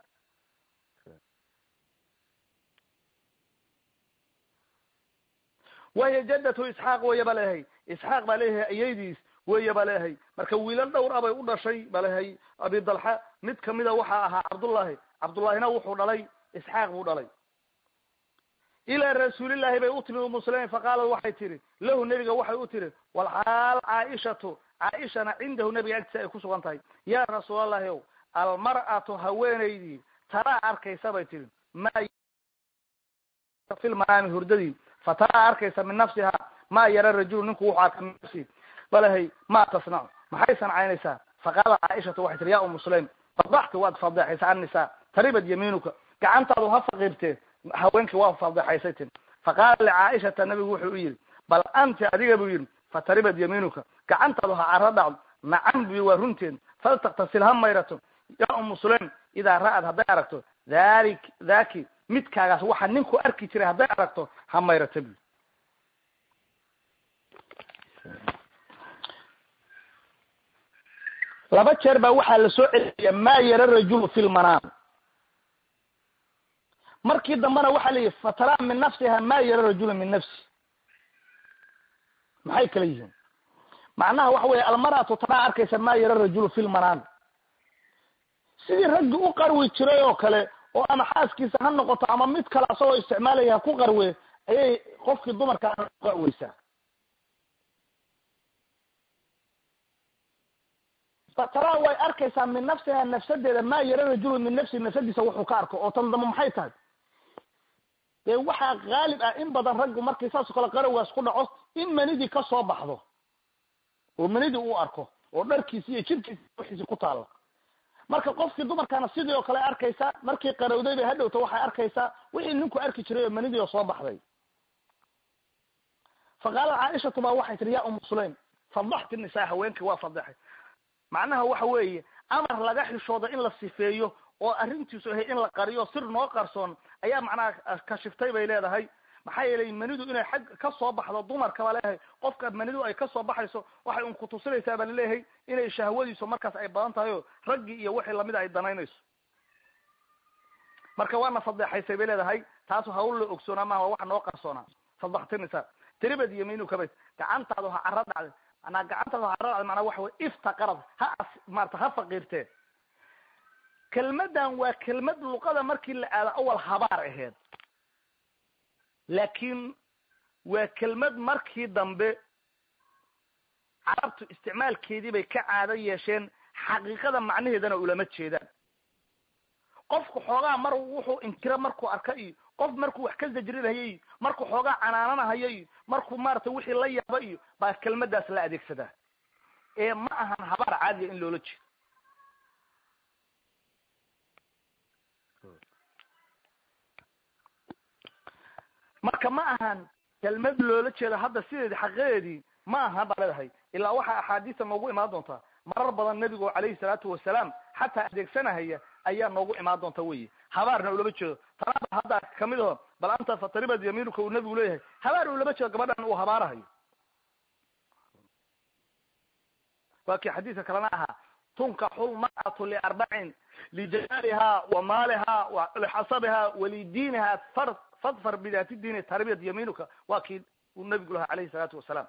wahiya jaddatu isxaaq weya ba leeyahay isxaaq baa leeyahay ayaydiis weya ba leeyahay marka wiilal dhowr a bay u dhashay ba leeyahay abi dalxa mid kamida waxaa ahaa cabdullahi cabdullahina wuxuu dhalay isxaaq buu dhalay ilaa rasuulillahi bay u timi umuslimiin faqaalad waxay tihi lahu nebiga waxay u tihi walxaal caaishatu caaishana cindahu nebiga agtiisa ay ku sugan tahay yaa rasuulallahi ow almar'atu haweenaydii taraa arkaysa bay tihi ma fi lmanaami hurdadii fa taraa arkaysa min nafsiha ma yara rajulu ninku wuxuu arka min nafsi balahay ma tasnacu maxay sancaynaysaa faqaalat caaishatu waxay tihi ya umu sulaym fadaxti waad fadeexaysa annisa taribad yamiinuka gacantaadu ha faqiirtee haweenkii waa fadeexaysay tin faqaala licaaishata nabigu wuxuu u yihi bal anti adiga buu yihi fataribad yamiinuka gacantaadu ha caro dhacdo nacam bu waa runteed faltaktasil ha mayrato ya umu sulaym idaa ra'ad hadday aragto dhalik dhaki midkaagaas waxa ninku arki jiray hadday aragto ha mayrato bu laba jeer baa waxaa la soo celiyaya ma yara rajulu fi lmanaam markii dambena waxaa la yihi fatara min nafsiha ma yara rajulu min nafsi maxay kala yihiin macnaha waxa weya almaratu tanaa arkaysa ma yara rajulu fi lmanaam sidii raggi u qarwi jiray oo kale oo ama xaaskiisa ha noqoto ama mid kale asagoo isticmaalaya ha ku qarwe ayay qofkii dumarka qarweysaa fatara way arkaysaa min nafsiha nafsadeeda ma yara rajulu min nafsi nafsadiisa wuxuu ka arko oo tan dambe maxay tahay dee waxaa haalib ah in badan raggu markii saasoo kale qarawgaas ku dhaco in manidii ka soo baxdo oo manidii uu arko oo dharkiisi iyo jirkiisi wixiisi ku taalla marka qofkii dumarkaana sidii oo kale arkaysaa markii qarowday bay hadhowta waxay arkaysaa wixii ninku arki jiray oo manidii oo soo baxday faqaalat caaishatu baa waxay tihi ya umu sulaym fadaxti nisaa haweenkii waa fadeexay macnaha waxa weeye amar laga xishooda in la sifeeyo oo arrintiisu ahay in la qariyo sir noo qarsoon ayaa macnaha kashiftay bay leedahay maxaa yeelay manidu inay xag ka soo baxdo dumarka baa leeyahay qofka manidu ay kasoo baxayso waxay un kutusinaysaa baa laleeyahay inay shahwadiisu markaas ay badan tahay oo raggii iyo wixii lamida ay danaynayso marka waana fadeexaysay bay leedahay taasu hawl la ogsoonaa maha waxa noo qarsoonaa fadaxtinisa tiribad yamiinukabay gacantaadu ha caro dhacday manaa gacantaadu ha caro dhacday manaa waxa wey iftaqarad ha as maarata ha faqiirtee kelmadan waa kelmad luqada markii la aado awal habaar aheyd laakiin waa kelmad markii dambe carabtu isticmaalkeedii bay ka caado yeesheen xaqiiqada macnaheedana ulama jeedaan qofku xoogaa mar wuxuu inkiro markuu arka iyo qof markuu wax ka zajrinaya iyo markuu xoogaa canaananahayo iyo markuu maarata wixii la yaaba iyo baa kelmadaas la adeegsadaa ee ma ahan habaar caadiya in loola jeedo marka ma ahan kelmad loola jeedo hadda sideedi xaqiiqadeedii ma aha baa leedahay ilaa waxaa axaadiista noogu imaan doontaa marar badan nebigu calayhi salaatu wasalaam xataa adeegsanahaya ayaa noogu imaan doonta wey habaarna ulama jeedo tanaaba hadda kamid aho bal anta fataribad yamiinuka uu nebigu leeyahay habaar ulama jeedo gabadhan uu habaarahayo waa kii xadiiska kalena ahaa tunkaxu lmar'atu liarbacin lijamaaliha wa maaliha lixasabiha walidiiniha far fadfar bidaati diini tarbiyat yamiinuka waa kii uu nebigu lahaa calayhi salaatu wasalaam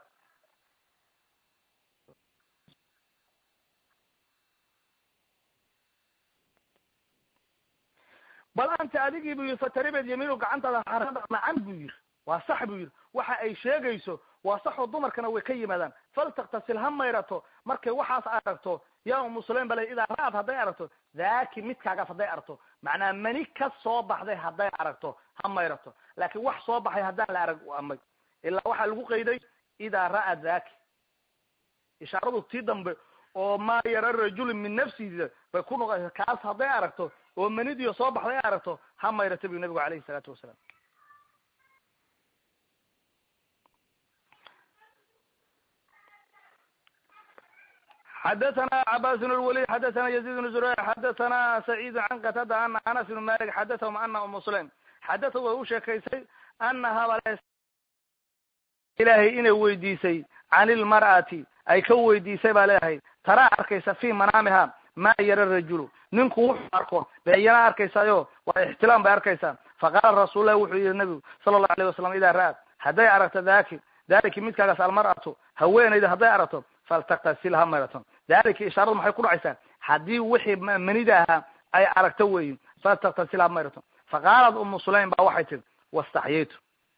bal anta adigii bu yiri fataribed yamiinu gacantaada nacan buu yiri waa sax buu yiri waxa ay sheegayso waa saxoo dumarkana way ka yimaadaan faltaktasil ha mayrato markay waxaas aragto yaa umu sulaym bale idaa ra-ad hadday aragto dhaki midkaagaas hadday aragto macnaa mani ka soo baxday hadday aragto ha mayrato laakiin wax soo baxay haddaan la arag amay ilaa waxaa lagu qayday idaa ra-a dhaki ishaaradu tii dambe oo maa yara rajulin min nafsihi bay ku noqonaysa kaas hadday aragto oo manidiyo soo baxday aragto ha mayrata bu nabigu alayhi salaatu wasalaam xadathana cabas bn lwalid xadathana yazid bn zurayr xadathana sacid can qatada ana anas bn malik xadathahum ana umu sulaim xadatha way u sheekaysay anaha ilaahay inay weydiisay can ilmar'ati ay ka weydiisay baa leedahay taraa arkaysa fi manaamiha ma yara rajulu ninku wuxuu arko bayana arkaysayo waa ixtilaam bay arkaysaa faqaala rasullahi wuxuu yihi nabigu sala allahu alayh wasalam idaa ra'at hadday aragto daki daliki midkaagaas almar'atu haweenayda hadday aragto faltaktasil ha mayrato dalika ishaaradu maxay ku dhacaysaa haddii wixii manida ahaa ay aragto weyi faltaktasil ha mayrato faqaalat umu sulaym ba waxay tiri wastaxyaytu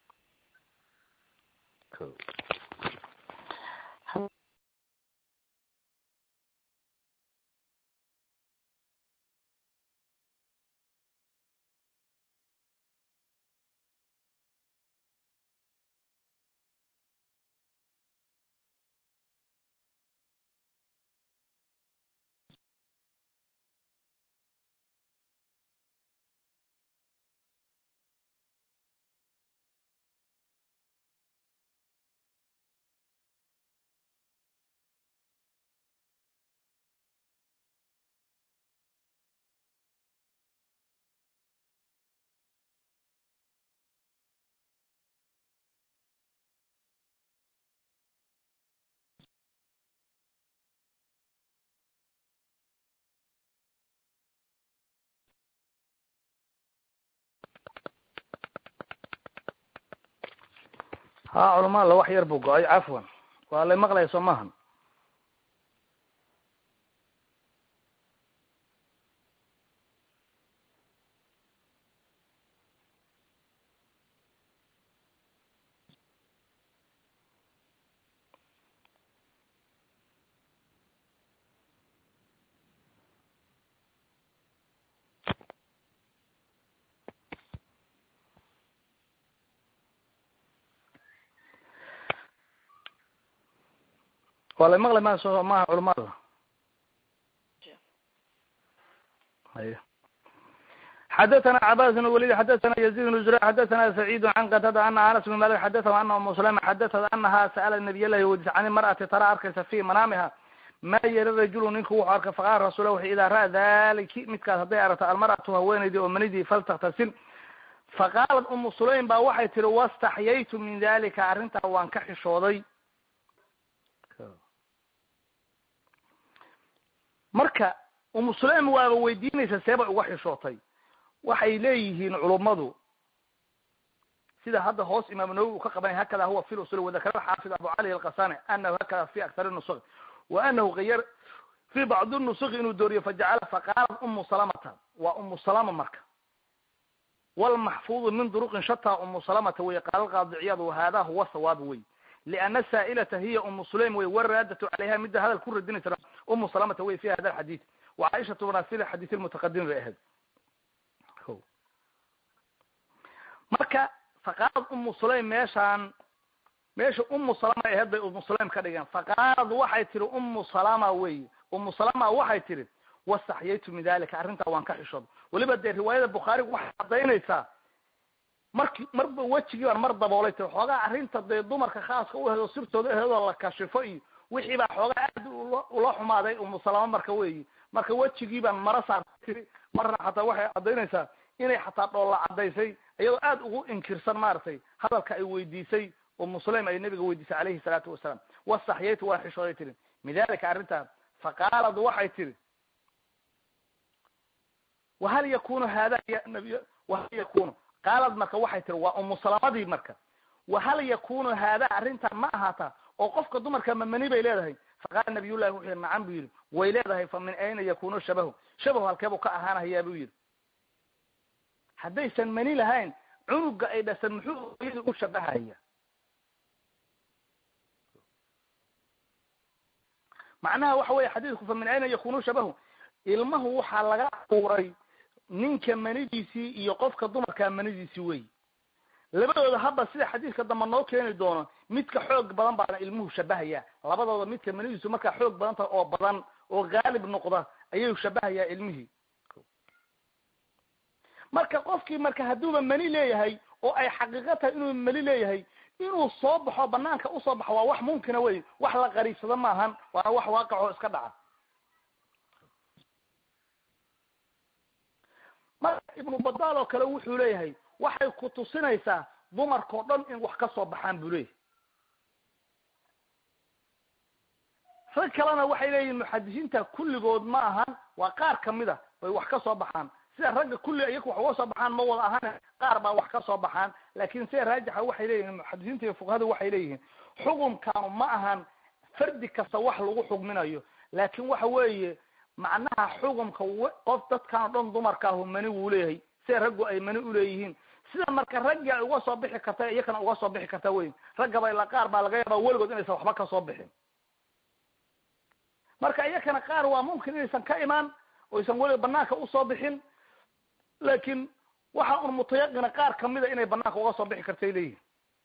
ha culama la wax yar buu go-ay cafwan waa la maqlaya soo maahan waa la maqlay ma so maha culamada haya xadathana cabas bn walid xadathana yazid bn zura xadathana sacid can qatada ana anas bn malik xadathah ana umu salama xadathad anaha sa'ala nabiy lahi weydiisa can ilmar'ati tara arkaysa fi manaamiha ma yara rajulu ninku wuxuu arkay faqala rasulah wuxu idaa ra'a daliki midkaas hadday aragto almar'atu haweenaydii oo manidii faltaktasil faqaalat umu sulaym ba waxay tiri wastaxyaytu min dalika arrintaa waan ka xishooday marka umu sulaim waaba weydiinaysa seebay uga xishootay waxay leeyihiin culummadu sida hadda hoos imaam nawowi uu ka qabanay hakada huwa fi usul wadakara xaafid abu cali alqasani anahu hakada fi aktar nusuk wa anahu gayar fi bacdi nusuk inuu dooriyo fajacala faqaalat umu salamata waa umu salama marka walmaxfuudu min duruqin shata umu salamata wey qaala alqaadiciyad wahada huwa sawaab wey liana saa'ilata hiya umu sulaim wey waraadatu calayha midda hadal ku radinaysa umu salamata wey fi hada alxadiid wa caaishatu banasil xadiis lmutaqadim bay ahayd marka faqaalad umu sulaim meeshaan meesha umu salama ahayd bay umu sulaim ka dhigeen faqaalad waxay tiri umu salama wey umu salama waxay tiri wastaxyaytu min dalika arrintaa waan ka xishooda weliba dee riwaayada bukhaariga waxay cadaynaysaa marki marba wejigii baan mar daboolay ti xoogaa arrinta dee dumarka khaaska u aheed oo sirtooda aheedoo la kashifo iyo wixii baa xoogaa aad ula xumaaday umu salama marka weyi marka wejigii baan mara saartay tiri marna xataa waxay cadaynaysaa inay xataa dhoolla cadaysay iyadoo aad ugu inkirsan maaragtay hadalka ay weydiisay umu sulaim ay nabiga weydiisay calayhi salaatu wasalaam wastaxyaytu waa xishooday tiri min dalika arrintaa faqaalad waxay tiri wahal yakunu hada ya nabiy wahal yakunu qaalad marka waxay tiri waa umu salamadii marka wahal yakunu hada arrintan ma ahaataa oo qofka dumarka mamani bay leedahay faqaala nabiyullahi wuxuu yihi nacam buu yidhi way leedahay fa min ayna yakunu shabahu shabahu halkeebuu ka ahaanahayaa buu yidhi haddaysan mani lahayn cunuga ay dhasan muxuu hooyadii u shabahaya macnaha waxa weeye xadiidku fa min ayna yakunu shabahu ilmahu waxaa laga abuuray ninka manidiisii iyo qofka dumarkaa manidiisii wey labadooda haba sida xadiiska dambe noo keeni doono midka xoog badan baana ilmuhu shabahaya labadooda midka manidiisu markaa xoog badan tahay oo badan oo haalib noqda ayuu shabahayaa ilmihii marka qofkii marka hadduuba mani leeyahay oo ay xaqiiqo tahay inuu mani leeyahay inuu soo baxo banaanka usoo baxo waa wax mumkina wey wax la qariibsado maahan waana wax waaqicoo iska dhaca marka ibnu badaal oo kale wuxuu leeyahay waxay ku tusinaysaa dumarkao dhan in wax ka soo baxaan buu leeyahay rag kalena waxay leeyihin muxadisiinta kulligood ma ahan waa qaar kamid a bay wax ka soo baxaan sida ragga kulli iyaku wax uga soo baxaan ma wada ahan qaar baa wax ka soo baxaan laakin sida raajixa waxay leeyihin muxadisiinta iyo fuqahadu waxay leeyihiin xukumkaanu ma ahan fardi kasta wax lagu xugminayo laakin waxa weeye macnaha xukumka qof dadkan o dhan dumarkaahu mani wuu leeyahay sida raggu ay mani uleeyihiin sida marka raggii ay uga soo bixi karta iyakana uga soo bixi karta wey raggaba ila qaar baa laga yaaba weligood inaysan waxba kasoo bixin marka iyakana qaar waa mumkin inaysan ka imaan oysan weliga banaanka usoo bixin laakin waxa un mutayaqina qaar kamida inay banaanka uga soo bixi kartay leeyihin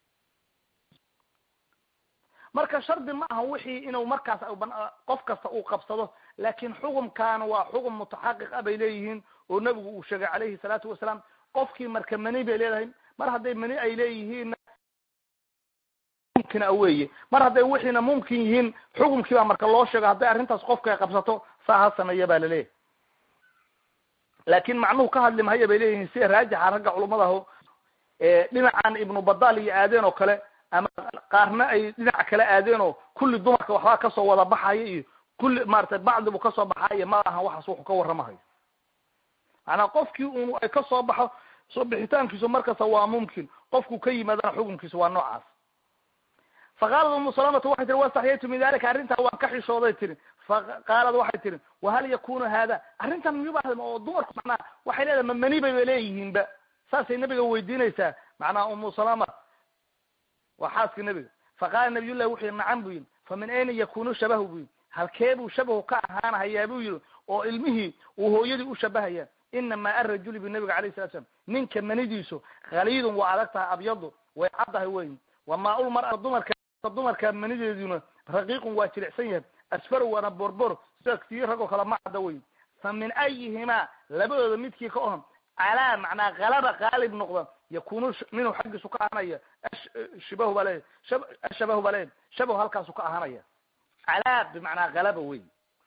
marka shardi ma aha wixii inuu markaas qof kasta uu qabsado laakin xukumkan waa xukum mutaxaqiq a bay leeyihiin oo nebigu uu sheegay calayhi salaatu wasalaam qofkii marka mani bay leedahay mar hadday mani ay leeyihiinna mumkina weye mar hadday wixiina mumkin yihiin xukumkii baa marka loo sheego hadday arrintaas qofka ay qabsato saa ha sameeya baa laleeyahay laakin macnuhu ka hadli mahaya bay leeyihiin sida raajixa ragga culumadaho dhinacan ibnu badaal iyo aadeen oo kale ama qaarna ay dhinac kale aadeen oo kulli dumarka waxbaa kasoo wada baxaya iyo kulli maratay bacdi buu kasoo baxayo ma ahan waxaas wuxuu ka warramahayo maanaa qofkii un ay kasoo baxo soo bixitaankiisu markasta waa mumkin qofku ka yimaadana xukunkiisu waa noocaas faqaalad umu salamata waxay tiri wastaxyaytu min dalika arrintaa waan ka xishooday tiri faqaalad waxay tiri wahal yakunu hada arrintan miyuba oo dumarku macnaha waxay leedahay ma mani bayba leeyihiinba saasay nabiga weydiinaysaa macnaha umu salama waa xaaskii nabiga faqaala nabiyullahi wuxuu yihi nacam bu yihi fa min ayna yakunu shabahu bu yihi halkee buu shabahu ka ahaanahayaa buu yihi oo ilmihii uu hooyadii u shabahaya inama arajuli bu nabiga alayh salatu slam ninka manidiisu khaliidun waa adag tahay abyadu way caddahay weyn wamaaul mara dumarka dumarka manideeduna raqiiqun waa jilicsan yahay asfar waana borbor sida tii ragoo kale ma cadda weyn fa min ayihimaa labadooda midkii ka ohon calaa macnaa kalaba qaalib noqda yakunu minhu xaggiisu ka ahanaya shibahu baa leeya ashabahu baa leeya shabahu halkaasu ka ahanaya calaa bimacnaa kalaba wey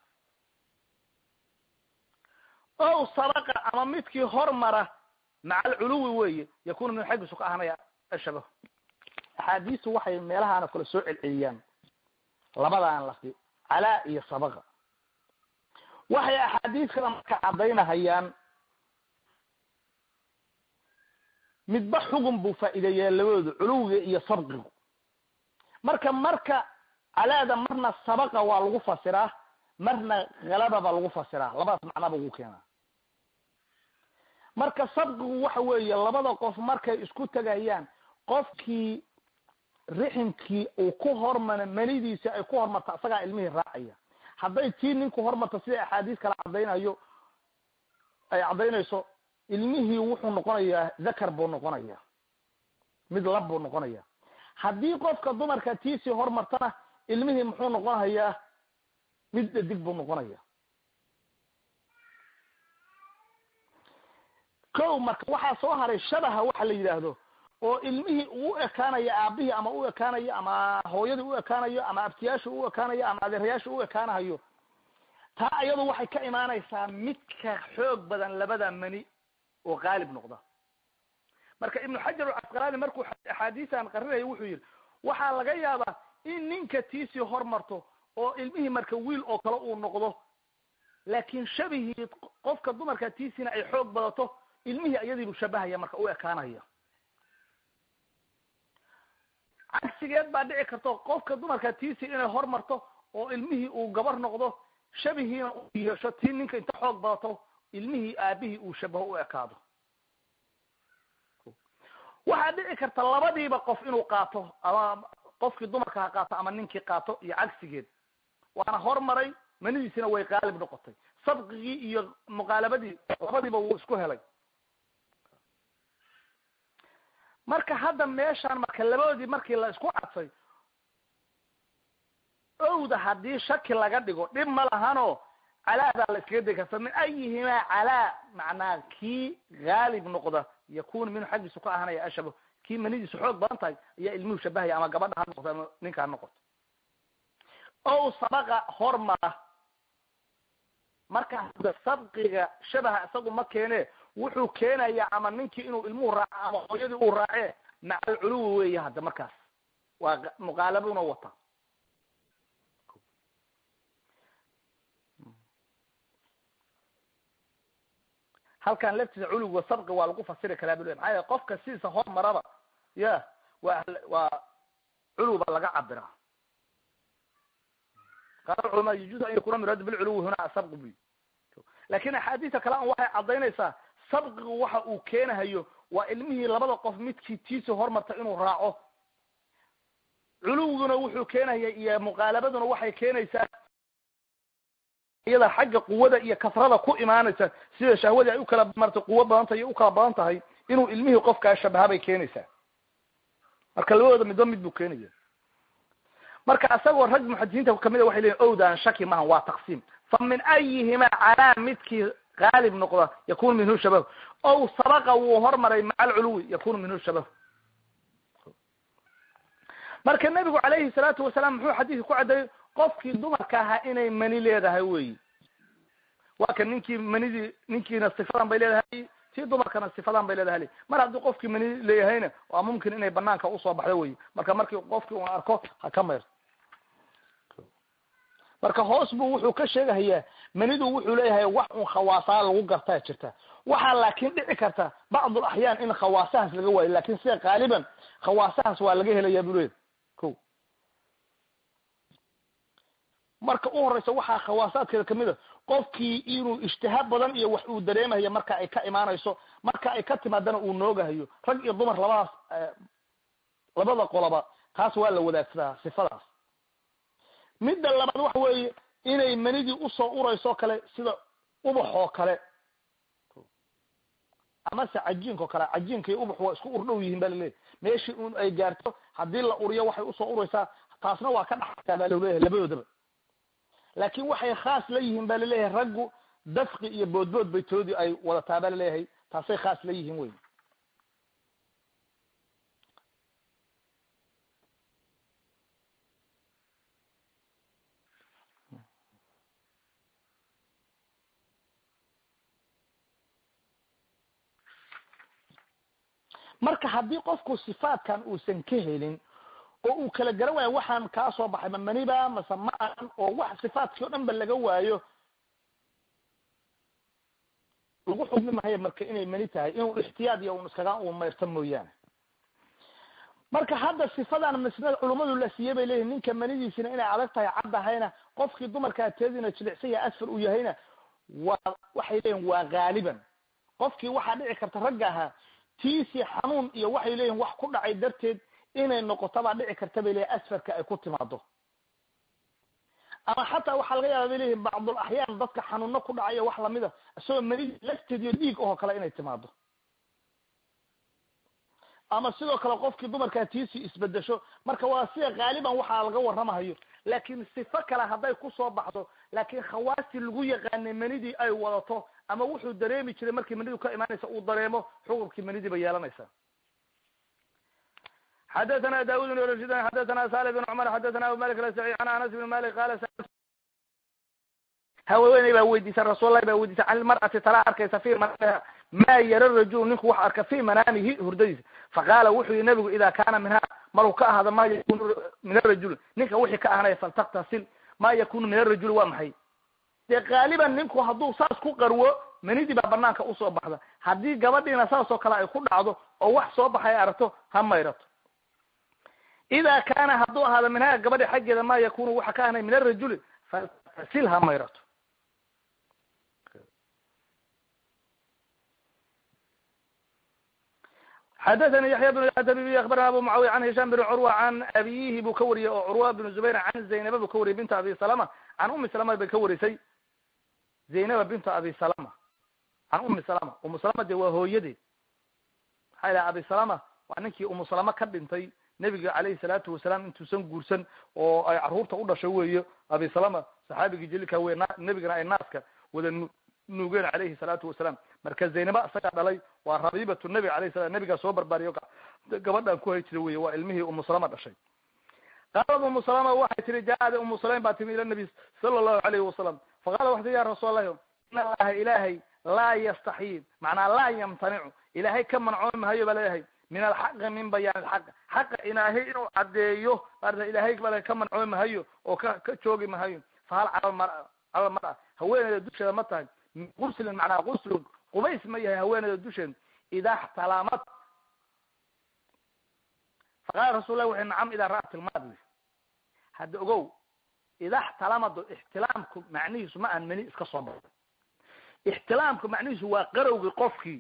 o sabaqa ama midkii hormara maca alculuwi weye yakunu minhu xaggiisu ka ahanaya ashabahu axaadiistu waxay meelahaana kale soo celceliyaan labadaan lafdi calaa iyo sabaqa waxay axaadiis kale marka caddaynahayaan midba xugun buu faa'iideeyaa labadooda culuwiga iyo sabqigu marka marka calaada marna sabaqa waa lagu fasiraa marna halaba baa lagu fasiraa labadaas macnaba ugu keenaa marka sabqigu waxa weeye labada qof markay isku tegayaan qofkii riximkii uu ku hormara manidiisa ay ku hormarta isagaa ilmihii raacaya hadday tii ninku hormarta sida axaadiis kala caddaynayo ay caddaynayso ilmihii wuxuu noqonayaa zakar buu noqonaya mid lab buu noqonaya haddii qofka dumarka tiisii hormartana ilmihii muxuu noqonayaa mid dhadig buu noqonaya ko marka waxaa soo haray shabaha waxa la yidhaahdo oo ilmihii uu ekaanayo aabihii ama u ekaanayo ama hooyadii u ekaanayo ama abtiyaasha u ekaanayo ama adeerayaasha u ekaanayo taa iyadu waxay ka imaanaysaa midka xoog badan labada mani oo qaalib noqda marka ibnu xajar alcasqalaani markuu axaadiistan qarinayo wuxuu yidhi waxaa laga yaabaa in ninka tiisii hormarto oo ilmihii marka wiil oo kale uu noqdo laakin shabihii qofka dumarka tiisiina ay xoog badato ilmihii iyadiibuu shabahaya marka u ekaanaya cagsigeed baa dhici karto qofka dumarka tiisii inay hormarto oo ilmihii uu gabar noqdo shabihiina u yeesho tii ninka inta xoog badato ilmihii aabihii uu shabaho u ekaado waxaa dhici karta labadiiba qof inuu qaato ama qofkii dumarka ha qaato ama ninkii qaato iyo cagsigeed waana hormaray manidiisina way qaalib noqotay sabqigii iyo muqaalabadii labadiiba wuu isku helay marka hadda meeshaan marka labadoodii markii la isku cadfay owda haddii shaki laga dhigo dhib ma lahanoo calaadaa la iskaga degi karta min ayihimaa calaa macnaa kii haalib noqda yakunu minhu xaggiisu ka ahanaya ashabo kii manidiisu xoog badan tahay ayaa ilmuhu shabahaya ama gabadha ha noqoto ama ninka ha noqoto ow sabaqa hormara marka hadda sabqiga shabaha isagu ma keene wuxuu keenaya ama ninkii inuu ilmuhu raaco ama hooyadii uu raace maca alculuwi weeye hadda markaas waa muqaalabuna wata halkan laftiisa culuwiga sabqi waa lagu fasiri karaa bul maxaa yele qofka sidiisa hormaraba ya waa waa culuwi baa laga cabiraa qaala culama yajuuzu an yakuna muraadu bilculuwi huna sabqi buy lakin axaadiista kale an waxay cadaynaysaa sabqigu waxa uu keenahayo waa ilmihii labada qof midkii tiisa hormarta inuu raaco culuwiguna wuxuu keenaya iyo muqaalabaduna waxay keenaysaa iyada xagga quwada iyo kasrada ku imaanaysa sida shahwadii ay ukala marta quwo badan tahay iyo ukala badan tahay inuu ilmihii qofkaa shabaha bay keenaysaa marka labadooda midba mid buu keenaya marka isagoo rag muxadisiinta kamida waxay leyihin owdaan shaki maha waa taqsiim fa min ayihima calaa midkii haalib noqda yakunu minhu shabahu ow sabaqa wuu hormaray maca alculuwi yakunu minhu shabahu marka nebigu calayhi salaatu wasalaam muxuu xadiidka ku caddeeyey qofkii dumarka ahaa inay mani leedahay weyi waa kan ninkii manidii ninkiina sifadan bay leedahay tii dumarkana sifadan bay leedahay mar haddii qofkii mani leeyahayna waa mumkin inay banaanka usoo baxdo weyi marka markii qofkii un arko ha ka mayr marka hoos buu wuxuu ka sheegahayaa manidu wuxuu leeyahay wax un khawaasaa lagu gartaa jirta waxaa laakin dhici karta bacdul axyaan in khawaasahaas laga waayo lakin sida qaaliban khawaasahaas waa laga helaya buu leeyahy ko marka u horeysa waxaa khawaasaadkeeda kamid a qofkii inuu ijtihaad badan iyo wax uu dareemayo marka ay ka imaanayso marka ay ka timaadana uu noogahayo rag iyo dumar labadaas labada qoloba taas waa la wadaagsadaa sifadaas midda labaad waxa weeye inay manidii usoo urayso kale sida ubax oo kale amase cajiinka o kale cajiinka iyo ubax waa isku urdhow yihiin ba laleeyahy meeshii un ay gaarto haddii la uriyo waxay usoo uraysaa taasna waa ka dhaxaysaa ba laleeyahay labadoodaba laakin waxay khaas la yihiin ba laleeyahay raggu dafqi iyo boodbood bay toodii ay wadataa ba laleeyahay taasay khaas la yihiin wey marka haddii qofku sifaatkan uusan ka helin oo uu kala garan waayo waxaan kaa soo baxay ma maniba mase ma ahan oo wax sifaadkii o dhan ba laga waayo lagu xukmi mahayo marka inay mani tahay inuu ixtiyaad iyo un iskaga uu mayrta mooyaane marka hadda sifadan misna culummadu la siiyey bay leeyihin ninka manidiisina inay adag tahay caddahayna qofkii dumarkaa teediina jilicsan yahay asfar uu yahayna waa waxay leeyihin waa haaliban qofkii waxaa dhici karta ragga ahaa tiisi xanuun iyo waxay leeyihin wax ku dhacay darteed inay noqoto baa dhici karta bay leeyihin asfarka ay ku timaado ama xataa waxaa laga yaaba bay leeyihin bacdul axyaan dadka xanuuno ku dhacayo wax lamida isagoo manidi lafteed iyo dhiig oo kale inay timaado ama sidoo kale qofkii dumarkaa tiisi isbedesho marka waa sida haaliban waxaa laga warramahayo laakin sifo kale hadday kusoo baxdo laakin khawaastii lagu yaqaanay manidii ay wadato ama wuxuu dareemi jiray markii manidu ka imaanaysa uu dareemo xukunkii manidii bay yeelanaysaa xadathana daud bn rashid xadathana salih bn cumar xadathana abu malik alasai an anas bn malik qala haweeney baa weydiisa rasuullahi baa weydiisa can ilmar'ati talaa arkaysa fi manaamiha ma yara rajulu ninku wax arka fi manaamihi hurdadiisa faqaala wuxuu yihi nabigu ida kana minha maruu ka ahado ma yakunu min arajul ninka wixii ka ahanaya faltaktasil ma yakunu min arajuli waa maxay dee qaaliban ninku hadduu saas ku qarwo manidii baa banaanka usoo baxda haddii gabadhiina saas oo kale ay ku dhacdo oo wax soo baxay aragto ha mayrato ida kana hadduu ahaado minhaa gabadhi xaggeeda ma yakunu waxa ka ahanay min arajuli faltaktasil ha mayrato xadathani yaxya bn adabibi akbarana abu mucaawiya can hisham bn curwa can abiyihi buu ka wariyey oo curwa bn zubayr can zaynaba buu ka wariyey binta abi salama can umi salama bay ka warisay zaynaba binta abi salama can umi salama umu salama de waa hooyadeed maxaa ilaha abi salama waa ninkii umusalama ka dhintay nebiga calayhi salaatu wasalaam intuusan guursan oo ay carruurta u dhashay weeye abisalama saxaabigii jaliilka wey na nebigana ay naaska wada nu nuugeen calayhi salaatu wasalaam marka zaynaba isagaa dhalay waa rabiibatu nebi alayh salam nebigaa soo barbaariyo gabadhan ku hay jira wey waa ilmihii umusalama dhashay qaalad umu salama waxay tihi jaaada umu sulaym baa timi ila nabi sala allahu alayhi wasalam faqala waxay tii ya rasuul allahi in allaha ilaahay laa yastaxyi macnaa laa yamtanicu ilaahay ka mancoomi mahayo baa leeyahay min alxaqi min bayaan alxaq xaqa ilaahay inuu caddeeyo maarata ilaahay baa ka mancoomi mahayo oo ka ka joogi mahayo fahal cala mara cala mara haweeneyda dusheeda ma tahay min guslin macnaa guslun qubays ma yahay haweeneyda dusheeda idaa xtalaamad faqala rasul lah wuxu nacam idaa ra'at ilmaad wi hadda ogow idaa xtalamado ixtilaamku macnihiisu ma aan meni iska soo baxo ixtilaamku macnihiisu waa qarowgii qofkii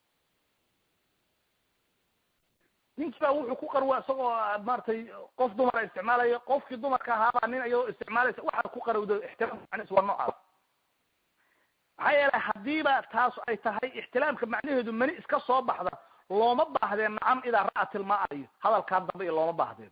ninkii baa wuxuu ku qarwa isagoo maratay qof dumara isticmaalaya qofkii dumarka ahaabaa nin iyadoo isticmaalaysa waxaa ku qarowdo ixtilaamka macnihiisu waa noocaas maxaa yeelay hadiiba taas ay tahay ixtilaamka macnaheedu meni iska soo baxda looma baahdeen nacam idaa ra'at ilmaa iyo hadalkaa dambe iyo looma baahdeen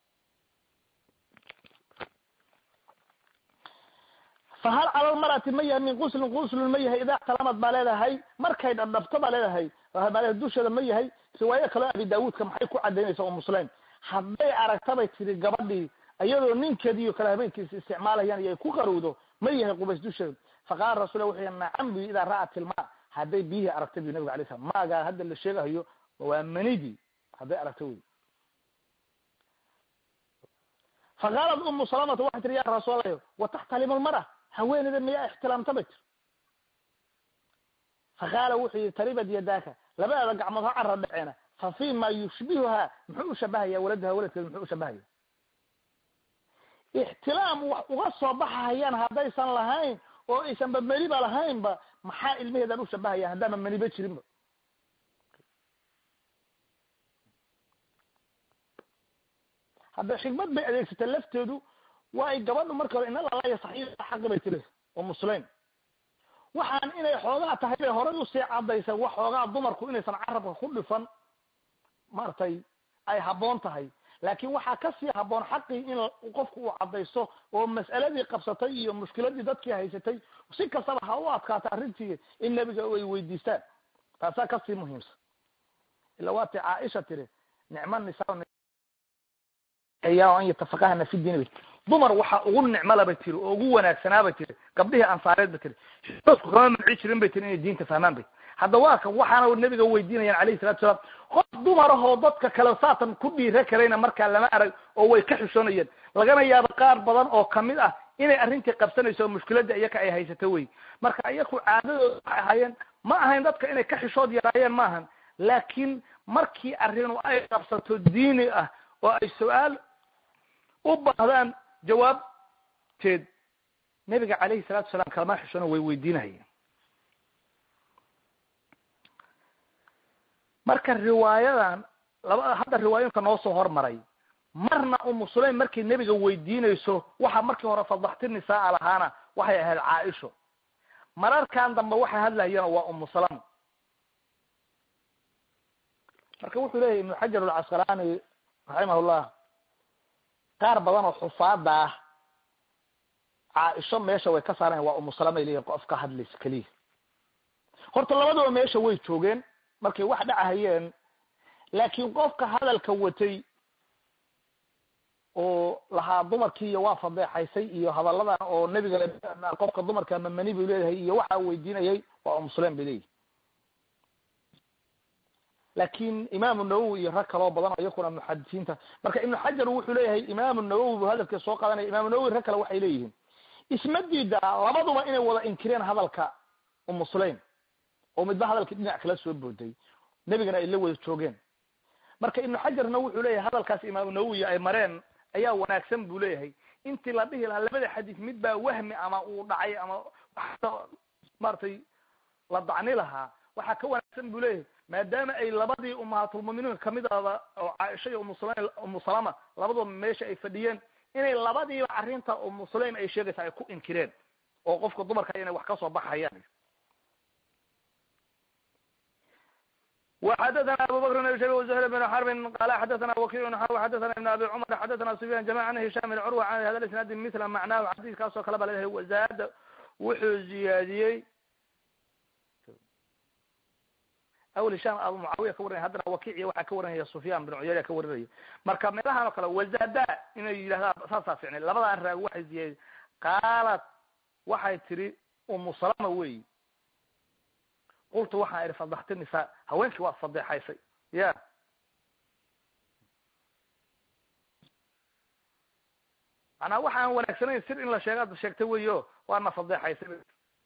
fahal cala lmarati ma yahay min guslin guslun ma yahay idaa xtalamad baa leedahay markay dhadhabto baa leedahay baa dusheeda ma yahay riwaayo kaleo abi daawuudka maxay ku cadaynaysaa oo muslim hadday aragtabay tiri gabadhii iyadoo ninkeediiyo kale habeenkiisa isticmaalayaan iyo ay ku qarowdo ma yahay qubays dusheeda faqala rasul wuxuu yii nacam bu idaa ra'at ilma hadday biyihii aragta bu nabiga alay slam maagaa hadda la sheegahayo waa manidii hadday aragta wey faqaalat umu salamata waxay tiri ya rasuul allah wataxtalimu lmara haweeneyda miyaa ixtilaamta bay tiri faqaala wuxuu yihi taribad yadaaka labadeeda gacmood ha cara dhaceena fa fi ma yushbihuha muxuu ushabahaya waladaha waladkeeda muxuu ushabahaya ixtilaam wax uga soo baxahayaan haddaysan lahayn oo aysanba meniba lahaynba maxaa ilmaheedan ushabahaya haddaama meniba jirinba hadda xikmad bay adeegsatay lafteedu waa ay gabadhu marka hore ina lala yasaxiy xaqi bay tiri oo muslim waxaan inay xoogaa tahay bay horay usii cadaysay wax xoogaa dumarku inaysan carabka ku dhifan maaragtay ay habboon tahay laakin waxaa kasii habboon xaqii in qofku uu cadaysto oo mas'aladii qabsatay iyo mushkiladii dadkii haysatay si kastaba ha u adkaata arrintii in nebiga ay weydiistaan taasaa kasii muhiimsan ila waati caaisha tiri nicma nisaa an yatafaqahana fi diin dumar waxaa ugu nicmala bay tiri oo ugu wanaagsanaa bay tiri gabdhihii ansaareed bay tiri dadku kama manci jirin bay tiri inay diinta fahmaan bay hadda waa kan waxaana nebiga weydiinayaan alayhi salatu salaam qof dumarahoo dadka kale saatan ku dhiira karayna markaa lama arag oo way ka xishoonayeen lagana yaabo qaar badan oo kamid ah inay arrintii qabsanayso oo mushkiladda iyaka ay haysato wey marka iyaku caadadooda waxay ahaayeen ma ahayn dadka inay ka xishood yaraayeen maahan laakiin markii arrinu ay qabsato diini ah oo ay su-aal u baahdaan jawaabteed nebiga calayhi salatu salaam kalama xishoono way weydiinahayeen marka riwaayadan laba hadda riwaayooyinka noo soo hormaray marna umu sulaym markay nebiga weydiinayso waxa markii hore fadaxti nisaa lahaana waxay ahayd caaisho mararkan dambe waxay hadlayeen waa umu salam marka wuxuu leeyahy ibnu xajar alcasqalaani raximahullah qaar badan oo xufaada ah caaisho meesha way ka saarayan waa umu salamay leeyihin qof ka hadlaysa keliya horta labadaba meesha way joogeen markay wax dhacahayeen laakiin qofka hadalka watay oo lahaa dumarkii iyo waa fadeexaysay iyo hadalladan oo nebiga qofka dumarka mamani buu leeyahay iyo waxaa weydiinayay waa umusulaim bay leeyihi laakin imaamu nawowi iyo rag kaloo badan oo iyakuna muxadisiinta marka ibnu xajar wuxuu leeyahay imaamu nawowi buu hadalkii soo qaadanaya imaamu nawowi rag kale waxay leeyihiin isma diida labaduba inay wada inkireen hadalka umu sulaim oo midba hadalkii dhinac kala soo booday nebigana ay la wada joogeen marka ibnu xajarna wuxuu leeyahay hadalkaas imaamu nawowi ay mareen ayaa wanaagsan buu leeyahay intii la dhihi lahaa labada xadiis mid baa wahmi ama uu dhacay ama maaragtay la dacni lahaa waxaa ka wanaagsan buu leeyahay maadaama ay labadii umahaatulmuminiin kamid ahda oo caaisha iyo umusula umu salama labaduba meesha ay fadhiyeen inay labadiiba arrinta umu sulaim ay sheegaysa ay ku inkireen oo qofka dumarka inay wax kasoo baxayaan وxadثna abu bkr بن shayb وزهر بن xرb qala xadثna وkiع xadثna iبn abi cmr xadثna سفyan جamع an هisham بn curwa an hada isnaadi mila macnahu xadiiskaasoo kale ba leedahay wazaada wuxuu ziyaadiyey awl hisham abu mucaawiya ka warinaya haddana wakiiciya waxaa ka warinaya sufyan bin cuyayna ka warinaya marka meelahan oo kale wazada inay yidhahdaan saasaa ficnay labadan raag waxay ziyaadiyey qaalat waxay tiri umu salama weyi qultu waxaan idhi fadaxti nisaa haweenkii waad fadeexaysay ya manaa waxaan wanaagsanayn sir in la sheega ad sheegtay weyo waadna fadeexaysay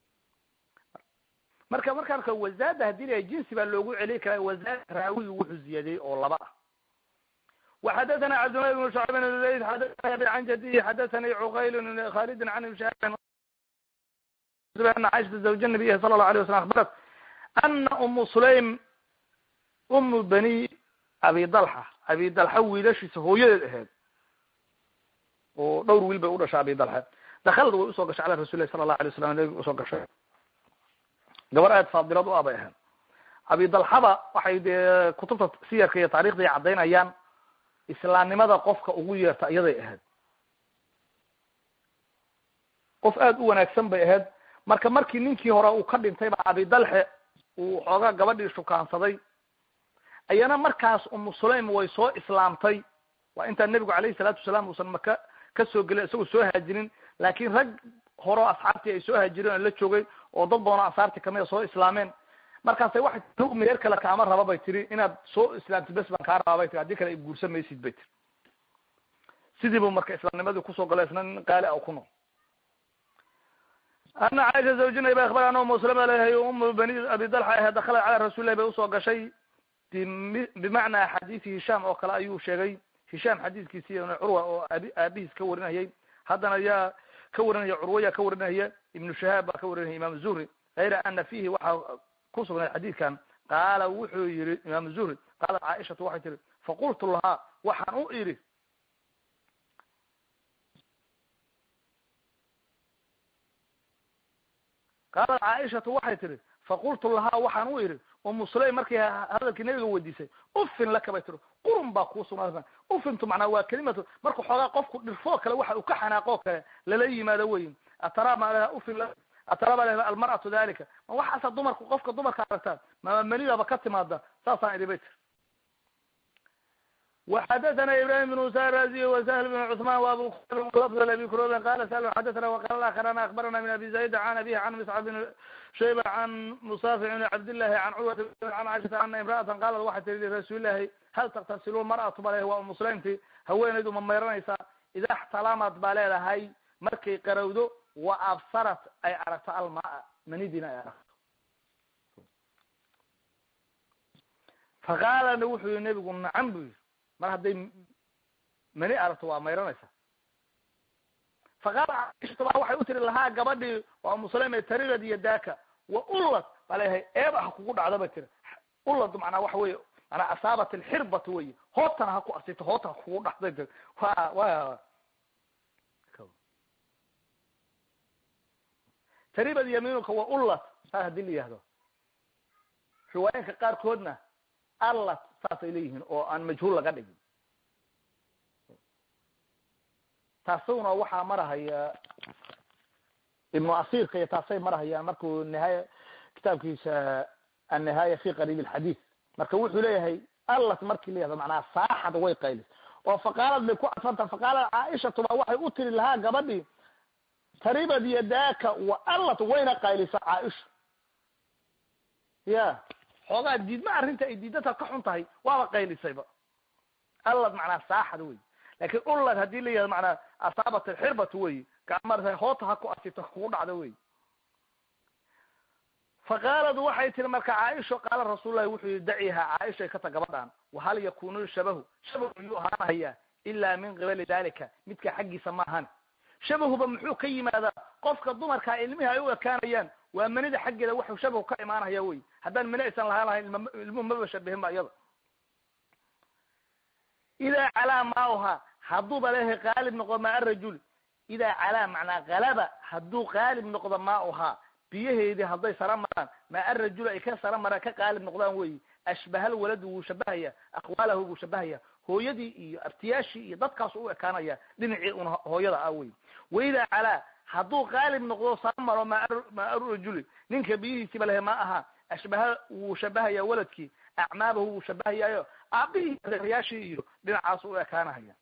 marka markaan arka wazaada hadii la jinsi baa loogu celiy karaa wazaada raawigi wuxuu ziyaadiyey oo laba ah وxadثna cabdالlahi بن شhعب بن zayd xadثna abi can jadihi xadثani cqayl khalidi can ibn shahab ana caiشhata zawj الnabiy sala الlahu عalيه waslم abarat ana umu sulaym umu bani abi dalxa abi dalxa wiilashiisa hooyadeed aheyd oo dhowr wiil bay u dhashay abi dalxa dakalad way usoo gashay ala rasul lahi sala الlahu alay waslam nabiga usoo gashay gabar aad faadilad u ah bay ahayd abi dalxaba waxay dee kutubta siyarka iyo taarikhda ay caddaynayaan islaamnimada qofka ugu yeerta iyaday ahayd qof aada u wanaagsan bay ahayd marka markii ninkii hore uu ka dhintay ba abi dalxe uu xoogaa gabadhii shukaansaday ayana markaas umu sulaym way soo islaamtay waa intaan nebigu alayhi salaatu wasalaam uusan maka ka soo gelin isagoo soo haajinin laakiin rag horeo asxaabtii ay soo haajireen oo la joogay oo dad badanoo ansaartii kamida soo islaameen markaasay waxay tii meher kale kaama raba bay tiri inaad soo islaamtid bes baan kaa rabaa bay tiri haddii kale ay guursan maysid bay tiri sidii bu marka islaamnimadii kusoo gala isna nin qaali a ku nool ana caaisha zawjinay ba akhbar ana umu salama leeyahay umu bani abi dalxa ahe dakhalat cala rasulillahi bay usoo gashay bimacnaa xadiisi hisham oo kale ayuu sheegay hisham xadiiskiisi curwa oo abi aabihiis ka warinayay haddana yaa ka warinaya curwa yaa ka warinaya ibnu shahaab baa ka warinaya imam zuhri hayra ana fihi waxaa kusugnay xadiidkan qaala wuxuu yihi imam zuhri qaalat caaishatu waxay tihi faqultu lahaa waxaan u idhi qaalat caaishatu waxay tihi faqultu lahaa waxaan u idhi umu sulaym markay hadalkii nabiga weydiisay ufin laka bay tiri qurun baa kuu sugnaa ufintu macnaa waa kelimatu marka xoogaa qofku dhirfoo kale waxa uu ka xanaaqoo kale lala yimaado weyin atara ma ufin ataraba leh almar'atu dalika ma waxaasa dumarku qofka dumarka aragtaan mama manidaba ka timaada saasaan idhi bay tiri وxadثna ibrahim بن musa raziy وshl بن cثman وabu lفظ abi kurobin qala sl xadثna وqala akrana akbarana min abi zayd an abihi an mscab بn shayba an musafic بn cabdillahi an curwat an cashata ana imra'ata qalat waxay tiri lirasuulilahi hal taktasilu mar'atu ba leh waa muslimti haweenaydu ma mayranaysaa ida xtalamad baa leedahay markay qarowdo wa absarat ay aragto almaa manidina ay aragto faqaalana wuxuu yihi nebigu nacam bu yihi mar hadday mani aragto waa mayranaysa faqaala caaishatu baa waxay u tiri lahaa gabadhii waa muslime tarirad iyo daaka wa ullad baa leeyahay eeba ha kugu dhacdo bay tiri ullad macnaa waxa weye manaa asaabat alxirbata wey hootana ha ku asito hoota ha kugu dhacday tiri wa wa taribad yamiinuka wa ullad saas hadii la yihahdo riwaayinka qaarkoodna allat saasay leeyihiin oo aan majhuul laga dhigin taasuna waxaa marahaya ibnu asiirka iyo taasay marahayaan markuu nihaaya kitaabkiisa annihaaya fi qariib alxadiid marka wuxuu leeyahay allat markii la yihahdo macnaha saaxad way qaylis oo faqaalad bay ku cadfanta faqaalad caaishatu baa waxay u tiri lahaa gabadhii taribad yadaaka wa allat wayna qaylisa caaisha ya xoogaa diidma arrinta ay diidata ka xun tahay waaba qaylisayba allad macnaa saaxad wey lakin ullad hadii la yihahdo macnaa asaabat alxirbatu wey gacma hoota ha ku asito kugu dhacdo wey faqaalad waxay tiri marka caaisha qaala rasuullahi wuxuu yihi daciha caaishay ka ta gabadhaan wahal yakunu shabahu shabahu miyuu ahaanahayaa ilaa min qibali dalika midka xaggiisa ma ahan shabahuba muxuu ka yimaadaa qofka dumarkaa ilmihi ay u ekaanayaan waa manida xaggeeda waxu shabahu ka imaanaya wey haddaan mani aysan lahaan lahayn ilmuhu maba shabihin ba iyada idaa calaa maauha hadduuba leeyahay qaalib noqdo maa arajul idaa calaa macnaa kalaba hadduu qaalib noqdo maauhaa biyaheedii hadday sara maraan maa arajul ay ka sara maraan ka qaalib noqdaan wey ashbahal waladu wuu shabahaya aqwaalahu wuu shabahaya hooyadii iyo abtiyaashii iyo dadkaasu u ekaanaya dhinacii un hooyada ah wey waidaa calaa hadduu qaalib noqdo saamaro maa arurajuli ninka biyihiisiiba lehe ma aha ashbaha wuu shabahaya waladkii acmaabahu wuu shabahayaayo aabihii reeryaashii iyo dhinacaas u ekaanahaya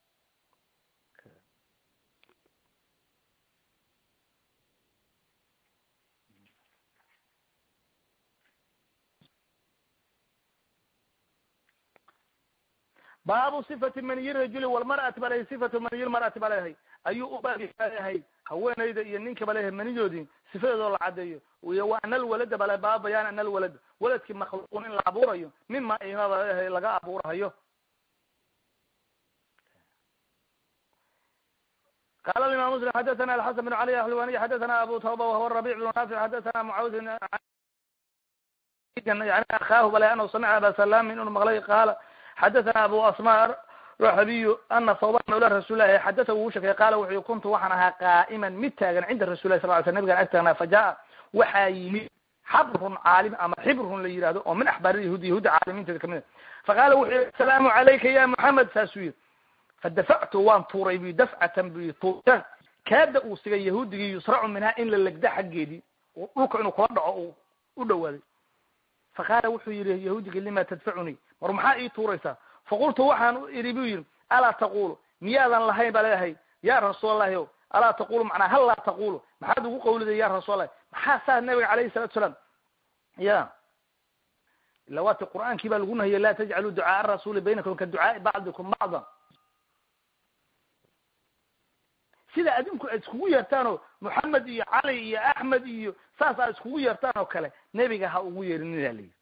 baabu sifati maniyi rajuli walmar'ati ba lehay sifatu maniyi lmar'ati ba leeyahay ayuu u baabyahay haweenayda iyo ninka ba leeyahay manidoodii sifadeedoo la cadeeyo iyo wa ana alwalada bale baaba bayaan ana alwalad waladkii makhluuqun in la abuurayo mima imaba leeyahay laga abuurahayo qala imam muslim xadathana alxasan bn cali ahlwaniy xadathana abu tawba wahuwa rabic bn naafic xadathana mucaawid yani akaahu bale anahu samica aba salamin inuu maqlay qaala xadathana abu asma raxabiyu ana thawban mawla rasulilahi xadatha wuu sheekay qaala wuxuu kuntu waxaan ahaa qaa'iman mid taagan cinda rasulilahi sal ly sl nabigan ag taagnaa fa jaa waxaa yimid xabrun caalim ama xibrun la yihahdo oo min axbaar yahuudi yahuudi caalimiinteeda kamid a faqaala wuxuu yihi asalaamu calayka ya moxamed saasuu yihi fadafactu waan tuuray bu dafcatan bu tuuritaan kaada uu sigay yahuudigii yusracu minhaa in la legda xaggeedii dhulka inuu kula dhaco u dhawaaday faqaala wuxuu yihi yahuudigii lima tadfacunii war maxaa ii tuuraysaa faqultu waxaan idhi bu yidhi alaa taqulu miyaadan lahayn ba leeyahay ya rasuul allahi o alaa taqulu macnaa hal laa taqulu maxaad ugu qawliday ya rasuul allahi maxaa saa nabiga calayhi salatu salaam ya ila waati qur'aankii baa lagu nahiyay laa tajcaluu ducaaa rasuli baynakum ka ducaai bacdikum bacda sida adinku aad iskugu yeertaanoo moxamed iyo cali iyo axmed iyo saas aad iskugu yeertaan oo kale nebiga ha ugu yeerinina layihi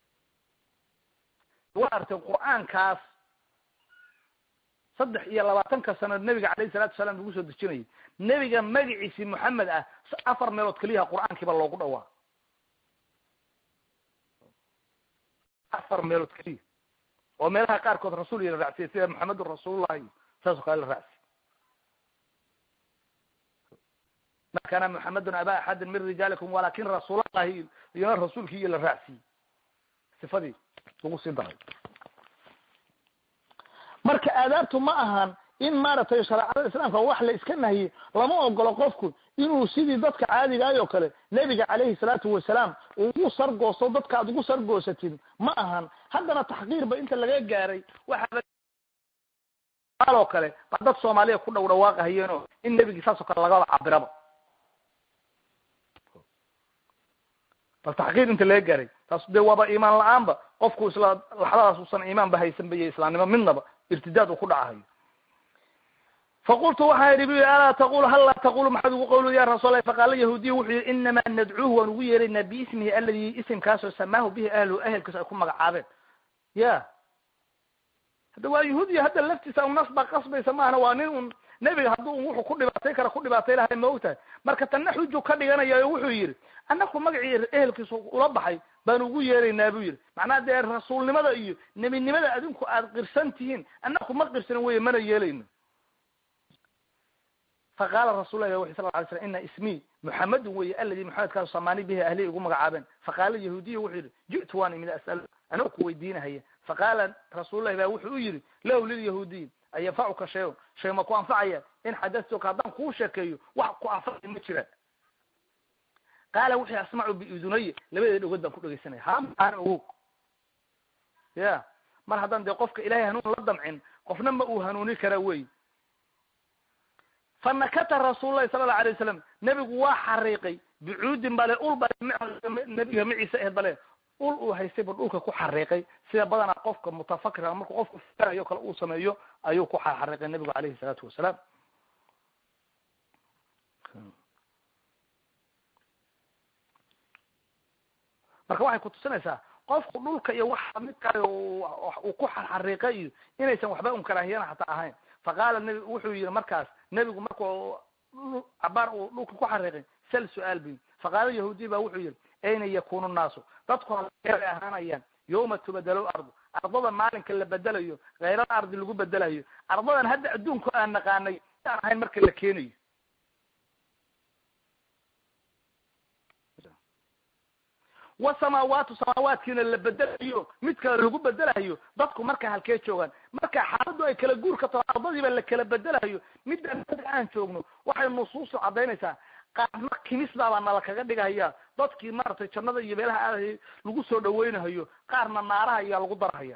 wa artay qur'aankaas saddex iyo labaatanka sanood nebiga calayhi salatu salaam lagu soo dejinayay nebiga magaciisi moxamed ah afar meelood keliyaha qur'aankiiba loogu dhawaa afar meelood keliya oo meelaha qaarkood rasuul la raacsiyay sida moxamedun rasuulullahi saas oo kale la raacsiy ma kana moxamedun aba axadin min rijaalikum walakin rasuulallahi iyona rasuulkii iyo la raacsiiyey sifadii lagu sii daray marka aadaabtu ma ahan in maaragtay shareecada islaamka wax la iska nahiyey lama ogolo qofku inuu sidii dadka caadigaay oo kale nebiga calayhi salaatu wasalaam ugu sargoosto dadka ad ugu sargoosatid ma ahan haddana taxqiirba inta laga gaaray waxaoo kale ba dad soomaaliya ku dhow dhawaaqahayeenoo in nebigii saas oo kale lagaba cabiraba bal taxqiir inta laga gaaray taas dee waaba iimaan la-aanba qofku isla laxdadaas usan iimaanba haysanba iyo islaamnimo midnaba irtidaad uu ku dhacahayo faqultu waxaan idhi bu alaa taqulu hal laa taqulu maxaad ugu qawli ya rasuul allahi faqaala yahuudiya wuxuu yihi inamaa nadcuuhu waan ugu yeeraynaa biismihi aladi isimkaasoo samaahu bihi ahlu ehelkiisa ay ku magacaabeen ya hadda waa yahuudiya hadda laftiisa un nas baa qasbaysa maahana waa nin un nebiga hadduu un wuxuu ku dhibaatay kara ku dhibaatay lahay ma ogtahay marka tanna xuju ka dhiganaya oo wuxuu yidhi annaku magacii ehelkiisa ula baxay baan ugu yeeraynaa bu yidhi macnaha dee rasuulnimada iyo nebinimada adinku aad qirsan tihiin annaku ma qirsanin weye mana yeelayno faqaala rasul lah wuxu sal lay slam ina ismii muxamedun weye aladi maxamedkaasu samaani bihi ahlihi ugu magacaabeen faqaala yahuudiya wuxuu yihi ji'tu waan imid as'al anoo ku weydiinahaya faqaala rasullahi ba wuxuu u yihi lahu lilyahuudiyi an yanfacuka shayon shay ma ku anfacaya in xadatuka haddaan kuu sheekeeyo wax ku anfacaya ma jiraan qaala wuxuu asmacu biudunaya labadeeda dhogod baan ku dhegeysanaya hamaan ogo ya mar haddaan dee qofka ilahay hanuun la damcin qofna ma uu hanuuni kara wey fanakata rasuul lahi sala allau alay wasalam nebigu waa xariiqay bicuudin bale ul bale nebiga maciise ahed bale ul uu haystay bu dhulka ku xariiqay sida badanaa qofka mutafakira marku qofku fikerayo kale uu sameeyo ayuu ku xariiqay nebigu alayhi salaatu wasalaam marka waxay kutusinaysaa qofku dhulka iyo waxa midkaayo uu ku xariiqay iyo inaysan waxba un karaahiyana hataa ahayn faqaala nebi wuxuu yihi markaas nebigu marku cabaar uu dhulka ku xariiqay sal su-aal bu faqaala yahuudiy ba wuxuu yihi ayna yakunu nnaasu dadku halay ahaanayaan yawma tubadalo ardu ardada maalinka la bedelayo khayral ardi lagu bedelayo ardadan hadda adduunka aan naqaanay aan ahayn marka la keenayo wasamaawaatu samaawaadkiina la bedelayo mid kale lagu bedelayo dadku markaa halkee joogaan marka xaaladdu ay kala guur ka taho ardadiiba la kala bedelayo midaan mada aan joogno waxay nusuustu caddaynaysaa qaadma kimisbaabaa nala kaga dhigahaya dadkii maaragtay jannada iyo meelaha aadahayay lagu soo dhaweynahayo qaarna naaraha ayaa lagu darahaya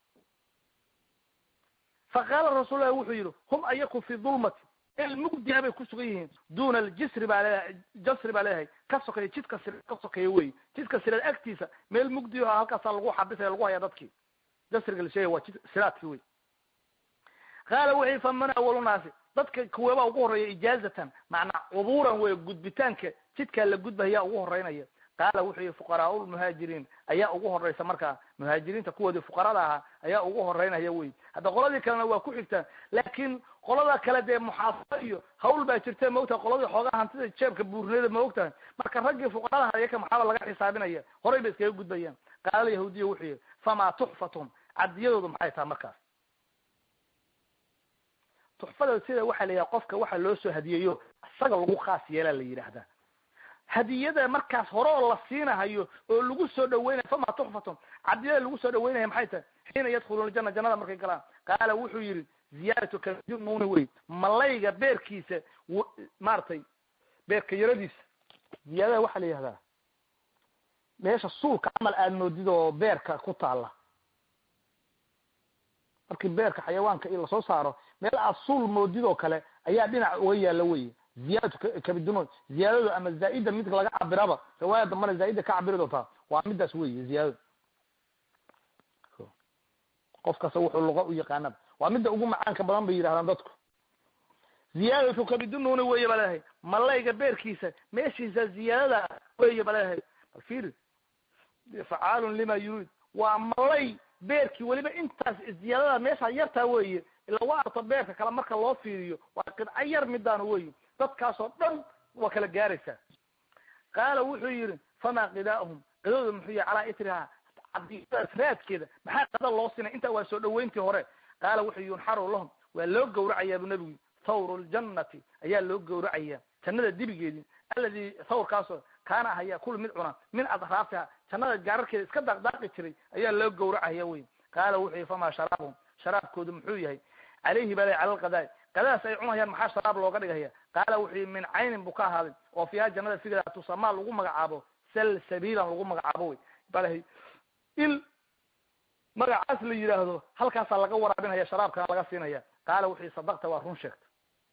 fa qaala rasuullahi wuxuu yidhi hum ayaku fi dulmati el mugdiha bay ku sugan yihiin duna aljisri baa leedahay jasri baa leedahay ka sokeeya jidka sir ka sokeeya wey jidka sireed agtiisa meel mugdiho halkaasaa lagu xabisaya lagu hayaa dadkii jasriga la sheegaya waa jid siraadkii wey qaala wuxuu faman awalunaasi dadka kuweebaa ugu horreeya ijaazatan macnaa cubuuran wey gudbitaanka jidkaa la gudbahayaa ugu horeynaya qaala wuxuu yihi fuqaraau lmuhaajiriin ayaa ugu horeysa markaa muhaajiriinta kuwoodii fuqarada ahaa ayaa ugu horeynaya wey hadda qoladii kalena waa ku xigtaan laakiin qolada kale dee muxaasaro iyo hawl baa jirta maogtahay qoladii xoogaa hantida jeebka buurnida ma ogtahay marka raggii fuqarada ayaka maxaaba laga xisaabinaya horay bay iskaga gudbayaan qaala yahuudiya wuxuu yihi famaa tuxfatuhum cadiyadoodu maxay tahay markaas tuxfada sida waxaa la yidhaha qofka waxa loo soo hadiyeeyo isaga lagu khaas yeelaa la yidhaahdaa hadiyada markaas hore oo la siinahayo oo lagu soo dhaweynayo fama tuxfatum cadiyada lagu soo dhaweynaya maxay tahay xiina yadkhuluuna ljana jannada markay galaan qaala wuxuu yihi ziyaaratu kanuuni wey malayga beerkiisa maaragtay beerka yaradiisa ziyaadada waxaa la yihahdaa meesha suulka camal aada moodid oo beerka ku taala markii beerka xayawaanka i lasoo saaro meel aad suul moodid oo kale ayaa dhinac uga yaala wey ziyaadatu kabidun ziyaadadu ama zaaida mid laga cabiraba riwaaya dambana zaaida ka cabiri doontaa waa midaas wey ziyaadadu qof kasta wuxuu luqa u yaqaanaba waa midda ugu macaanka badan bay yidhahdaan dadku ziyaadatu kabidununi weye ba leedahay malayga beerkiisa meeshiisa ziyaadada weye ba leedahay bal fiiri facaalun lima yurid waa malay beerkii weliba intaas ziyaadada meesha yartaa weye ila waa arto beerka kale marka loo fiiriyo waa qidco yar midaanu wey dadkaasoo dhan waa kala gaaraysaa qaala wuxuu yihi famaa qidaahum qidooda muxuu yihi calaa itriha cadiyadaas raadkeeda maxaa qada loo sinay intaa waa soo dhaweyntii hore qaala wuxuu yunxaru lahum waa loo gawracayaa bu nebigu thawru ljannati ayaa loo gawracaya jannada dibigeedii alladii thawrkaasoo kaana ahayaa kul mid cuna min adraafiha jannada gaararkeeda iska daaqdaaqi jiray ayaa loo gawracaya wey qaala wuxuu yihi famaa sharaabhum sharaabkoodu muxuu yahay calayhi bala cala lqadaai qadaas ay cunayaan maxaa sharaab looga dhigaya qaala wuxuu yihi min caynin buu ka ahaaday oo fiiha jannada figeeda tusamaa lagu magacaabo salsabilan lagu magacaabo wey balahay il magacaas la yidhaahdo halkaasaa laga waraabinaya sharaabkana laga siinaya qaala wuxuu yihi sadaqta waa run sheegta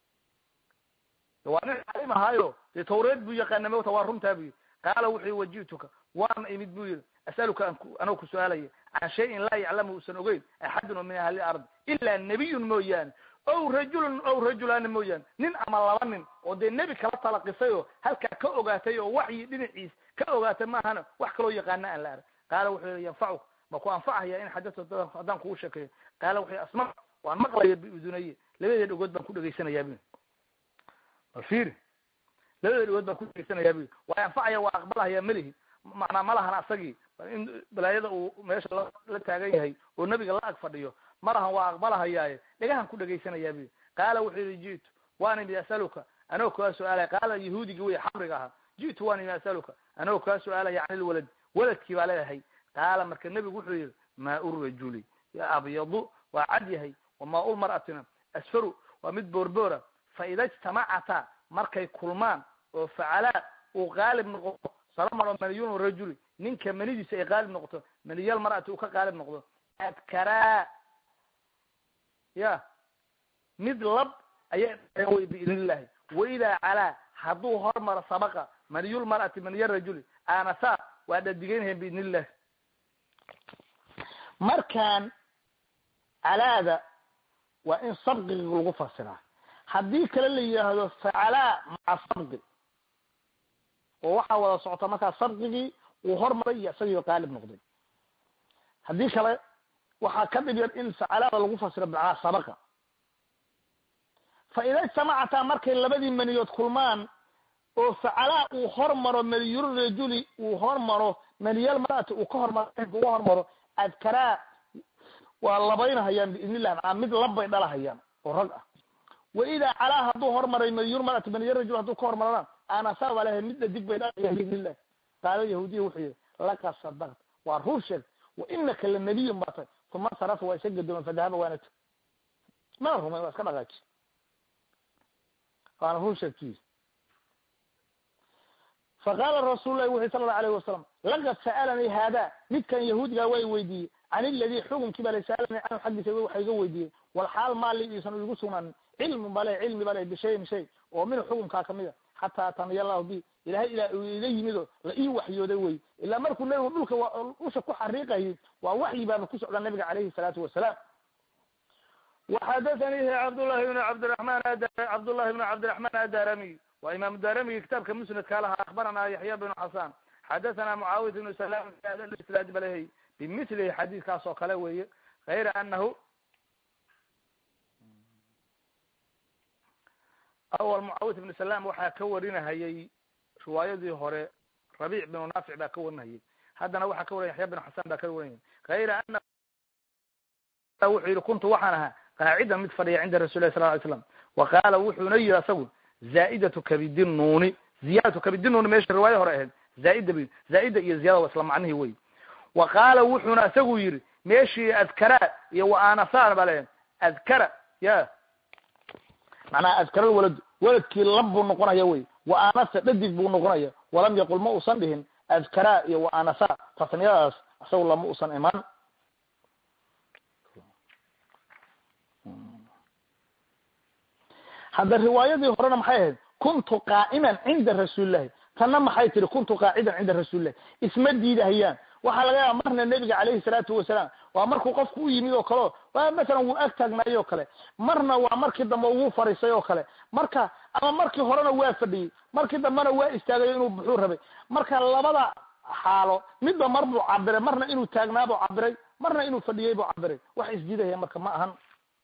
waa nin calim ahaayo dee tawreed buu yaqaana mota waa runtaa bu yihi qaala wuxuu yihi waji'tuka waan imid bu yihi asaluka anoo ku su-aalaya can shayin laa yaclamu usan ogeyn axadun oo min ahli ardi ilaa nebiyun mooyaane ow rajulun ow rajulaana mooyaane nin ama laba nin oo dee nebi kala talaqisay oo halkaa ka ogaatay oo waxyi dhinaciis ka ogaatay maahana wax kaloo yaqaana aan la arag qaala wuxuu yihi yanfacuk ma ku anfacaya in xadata haddaan kugu sheekeeyo qaala wuxuu yihi asma waan maqlaya biudunaye labadeeda dhegood baan ku dhegaysanayaa bu bal fiiri labadeeda dhegood baan ku dhegaysanayaa bu waa anfacaya waa aqbalahaya melihi macnaa malahana asagii in balaayada uu meesha la taagan yahay oo nebiga la ag fadhiyo malahan waa aqbalahayaaye dhagahan ku dhegaysanayaa bu qaala wuxuu yihi ji'tu waan imid asaluka anoo kaa su-aalaya qaala yahuudigi wey xabriga ahaa ji'tu waan imid asaluka anoo kaa su-aalaya can ilwalad waladkii baa leedahay qaala marka nebigu wuxuu yihi maau rajuli abyadu waa cad yahay wamaau lmar'atina asfaru waa mid boorboora fa ida ijtamacata markay kulmaan oo facalaa uu qaalib noqdo salamaro maniyun rajuli ninka manidiisa ay qaalib noqoto maniyal mar'ati uu ka qaalib noqdo adkaraa ya mid lab ayaa wey biidn illahi waidaa calaa hadduu hormaro sabaqa maniyul mar'ati maniya rajuli aanasa waa dhadigeynhayan biidn illahi markaan calaada waa in sabqiga lagu fasiraa haddii kale la yidhaahdo facalaa maca sabqi oo waxaa wada socota markaa sabqigii uu hormaray iyo isagii qaalib noqday haddii kale waxaa ka dhib yar in facalaada lagu fasiro maca sabaqa fa ida ijtamacataa markay labadii maniyood kulmaan oo facalaa uu hormaro maniyul rajuli uu hormaro maniyal marati uu ka hormaro uga hormaro adkaraa waa labaynahayaan biidn illah maaa mid labbay dhalahayaan oo rag ah wa idaa calaa hadduu hormaray maniyul marati maniyal rajul hadduu ka hormarana anasa baa lehay midda dig bay dhalahayaan biidn illah qaala yahuudiya wuxuu yihi laqad sadaqta waa rur sheeg wa inaka la nabiyun baa tay uma sarafa waa isa gadooma fadahaba waana t mana rumayn waa iska dhaqaaji waana rur sheegtiis faqaala rasuul lahi wuxu sala allahu alayhi wasalam laqad sa'alanii haada midkan yahuudigaa waa i weydiiyey can iladii xukunkii baa la sa'alanii canhu xaggiisa waxa iga weydiiyey walxaal maali iisan igu sugnaanin cilmi bale cilmi bale bishayin shay oo minhu xukunkaa kamida xataa ataniya allahu bi ilahay ilaa uu iga yimido la ii waxyooday wey ilaa markuu nebigu dhulka usha ku xariiqayay waa waxyi baaba ku socda nabiga calayhi salaatu wasalaam وxadaثanihi cabdالlahi بn cabdiرaحman cabdالlahi بn cabdiرaحman adaramiy waa imam daramiga kitaabka musnadka lahaa akbarana yaxya bn xasan xadaثana mucaawiyat bn salam islaad balhy bimilihi xadiidkaas oo kale weeye غayra anahu awal mucaawiyat bn salam waxaa ka warinahayay riwaayadii hore rabic binu naafic baa ka warinahayay haddana waxaa ka warinaya yaxya bn xasan baa ka warinaya غayra ana wuxuu yihi kuntu waxaan ahaa qaacidan mid fadhiya cinda rasul lah sal ly slam wa qaala wuxuuna yihi asagu zaa'idatu kabidi nuuni ziyadatu kabidi nuuni meesha riwaaya hore ahayd zaaida b zaa'ida iyo ziyada waa isla macnihii wey wa qaala wuxuuna isagu yihi meeshii adkara iyo wa anasaan baa leeyahay adkara ya macnaha adkara walad waladkii lab buu noqonaya wey wa anasa dhadig buu noqonaya walam yaqul ma usan dhihin adkara iyo wa anasa tasniyadaas isagu lama usan imaan hadda riwaayadii horena maxay ahayd kuntu qaa'iman cinda rasuulillahi tanna maxay tihi kuntu qaacidan cinda rasuulillahi isma diidahayaan waxaa laga yaaba marna nebiga calayhi salaatu wasalaam waa markuu qofku u yimid oo kaleo waa masalan wuu ag taagnaayey oo kale marna waa markii dambe ugu fadhiisay oo kale marka ama markii horena waa fadhiyey markii dambena waa istaagayo inuu buxuu rabay marka labada xaalo midba mar buu cabiray marna inuu taagnaabuu cabiray marna inuu fadhiyey buu cabiray wax isdiidahaya marka ma ahan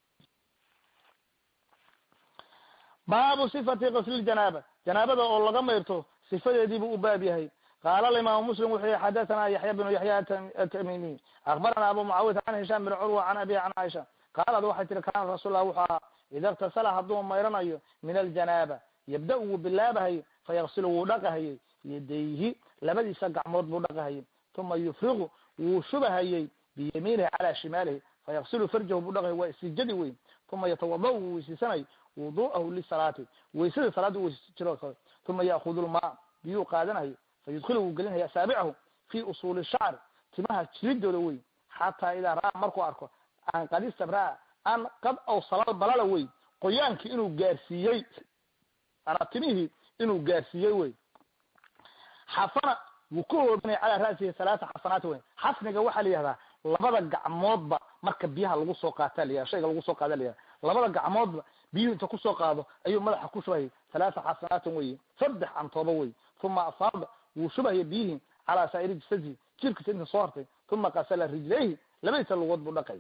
baabu sifati qasli janaaba janaabada oo laga mayrto sifadeedii buu u baab yahay qaala alimaamu muslim wuxuu yihi xadathana yaxya bnu yaxya atamimiy akbarana abu mucaawid can hishaam bin curwa can abihi can caaisha qaalad waxay tihi kaana rasuullah wuxuu ahaa ida iktasala hadduu mayranayo min aljanaaba yabda wuu bilaabahaye fayaksilu wuu dhaqahayey yadayhi labadiisa gacmood buu dhaqahayey uma yufriqu wuu shubahayey biyamiinihi calaa shimaalihi fayaksilu farjahu buu dhaqahay waa istijadi weyn uma yatawada wuu weysiisanay wudu'ahu lisalaati weysada salaada weysi jiro kale uma ya'kudu lmaa biyuu qaadanayo fayudkilu wuu gelinaya asaabicahu fi usuuli shacri timaha jiridooda wey xataa idaa ra'aa markuu arko an qad istabraa an qad awsalal balala wey qoyaankii inuu gaarsiiyey anaa timihii inuu gaarsiiyey wey xafana wuu ku hoobanaya calaa ra'sihi halaata xasanaati wey xafniga waxaa la yihahdaa labada gacmoodba marka biyaha lagu soo qaataa la yihahda shayga lagu soo qaada la yihahda labada gacmoodba biyuhu inta kusoo qaado ayuu madaxa ku shubahayay halaata xasanaatin weye saddex cantooba wey uma afaada wuu shubahaya biyihii calaa saa'iri jasadihi jirkiisa inta soo hartay uma qasala rijlayhi labadiisa lugood buu dhaqay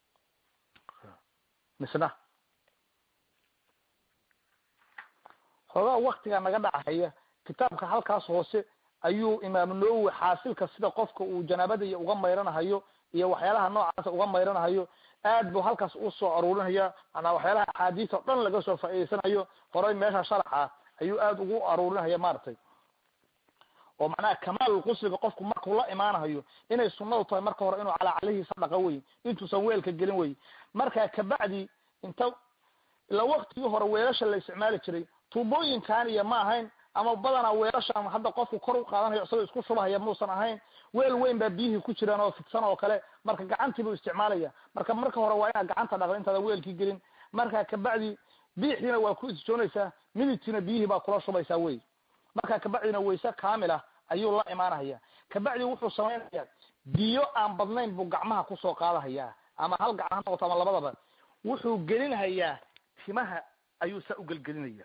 misna hoogaa waktiga naga dhacahaya kitaabka halkaas hoose ayuu imaamu nawowi xaasilka sida qofka uu janaabada iyo uga mayranahayo iyo waxyaalaha noocaasa uga mayranahayo aad buu halkaas usoo aruurinaya manaa waxyaalaha axaadiis oo dhan laga soo faa'idaysanayo horay meesha sharaxa ayuu aad ugu aruurinaya maaragtay oo macnaha kamaal qusliga qofku markuu la imaanahayo inay sunadu tahay marka hore inuu calaa calihiisa dhaqo wey intuusan weelka gelin wey marka kabacdi inta ila waktigii hore weelasha la isticmaali jiray tuubooyinkan iyo ma ahayn ama badanaa weelashan hadda qofku kor u qaadanayo isagoo isku shubahaya muusan ahayn weel weyn baa biyihii ku jiraan oo fidsan oo kale marka gacantii buu isticmaalaya marka marka hore waa inaad gacanta dhaqda intaadan weelkii gelin marka kabacdi biixiina waa ku isjoonaysaa midigtiina biyihii baa kula shubaysaa wey marka kabacdina wayse kaamil ah ayuu la imaanahaya kabacdi wuxuu samaynaya biyo aan badnayn buu gacmaha kusoo qaadahayaa ama hal gacan ha noqoto ama labadaba wuxuu gelinhayaa timaha ayuu saa ugelgelinaya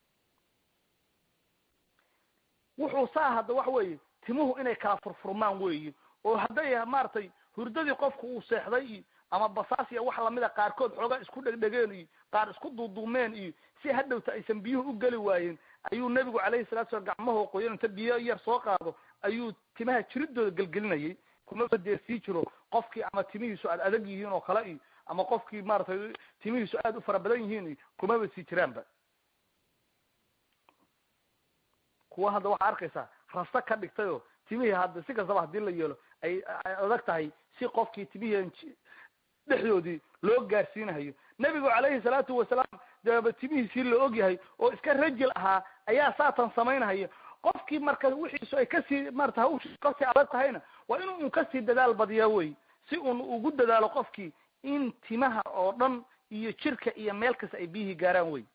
wuxuu saa hadda waxa weeye timuhu inay kala furfurmaan weeye oo hadday maaragtay hurdadii qofku uu seexday iyo ama basaas iyo wax lamida qaarkood xoogaa isku dhegdhegeen iyo qaar isku duuduumeen iyo si hadhowta aysan biyuhu u geli waayeen ayuu nebigu calayhi salatu slam gacmahoo qoyan inta biyo yar soo qaado ayuu timaha jiridooda gelgelinayay kumaba dee sii jiro qofkii ama timihiisu aad adag yihiin oo kale iyo ama qofkii maaragtay timihiisu aad u fara badan yihiin iyo kumaba sii jiraanba kuwa hadda waxaa arkaysaa rasta ka dhigtayoo timihii hadda si kastaba hadii la yeelo ay adag tahay si qofkii timihii dhexdoodii loo gaarsiinahayo nebigu calayhi salaatu wasalaam deeba timihiisii la ogyahay oo iska rajil ahaa ayaa saatan samaynahaya qofkii marka wixiisu ay kasii marata hawshiisu kasii adag tahayna waa inuu un kasii dadaal badiyaa wey si uun ugu dadaalo qofkii in timaha oo dhan iyo jirka iyo meel kasta ay biyihii gaaraan wey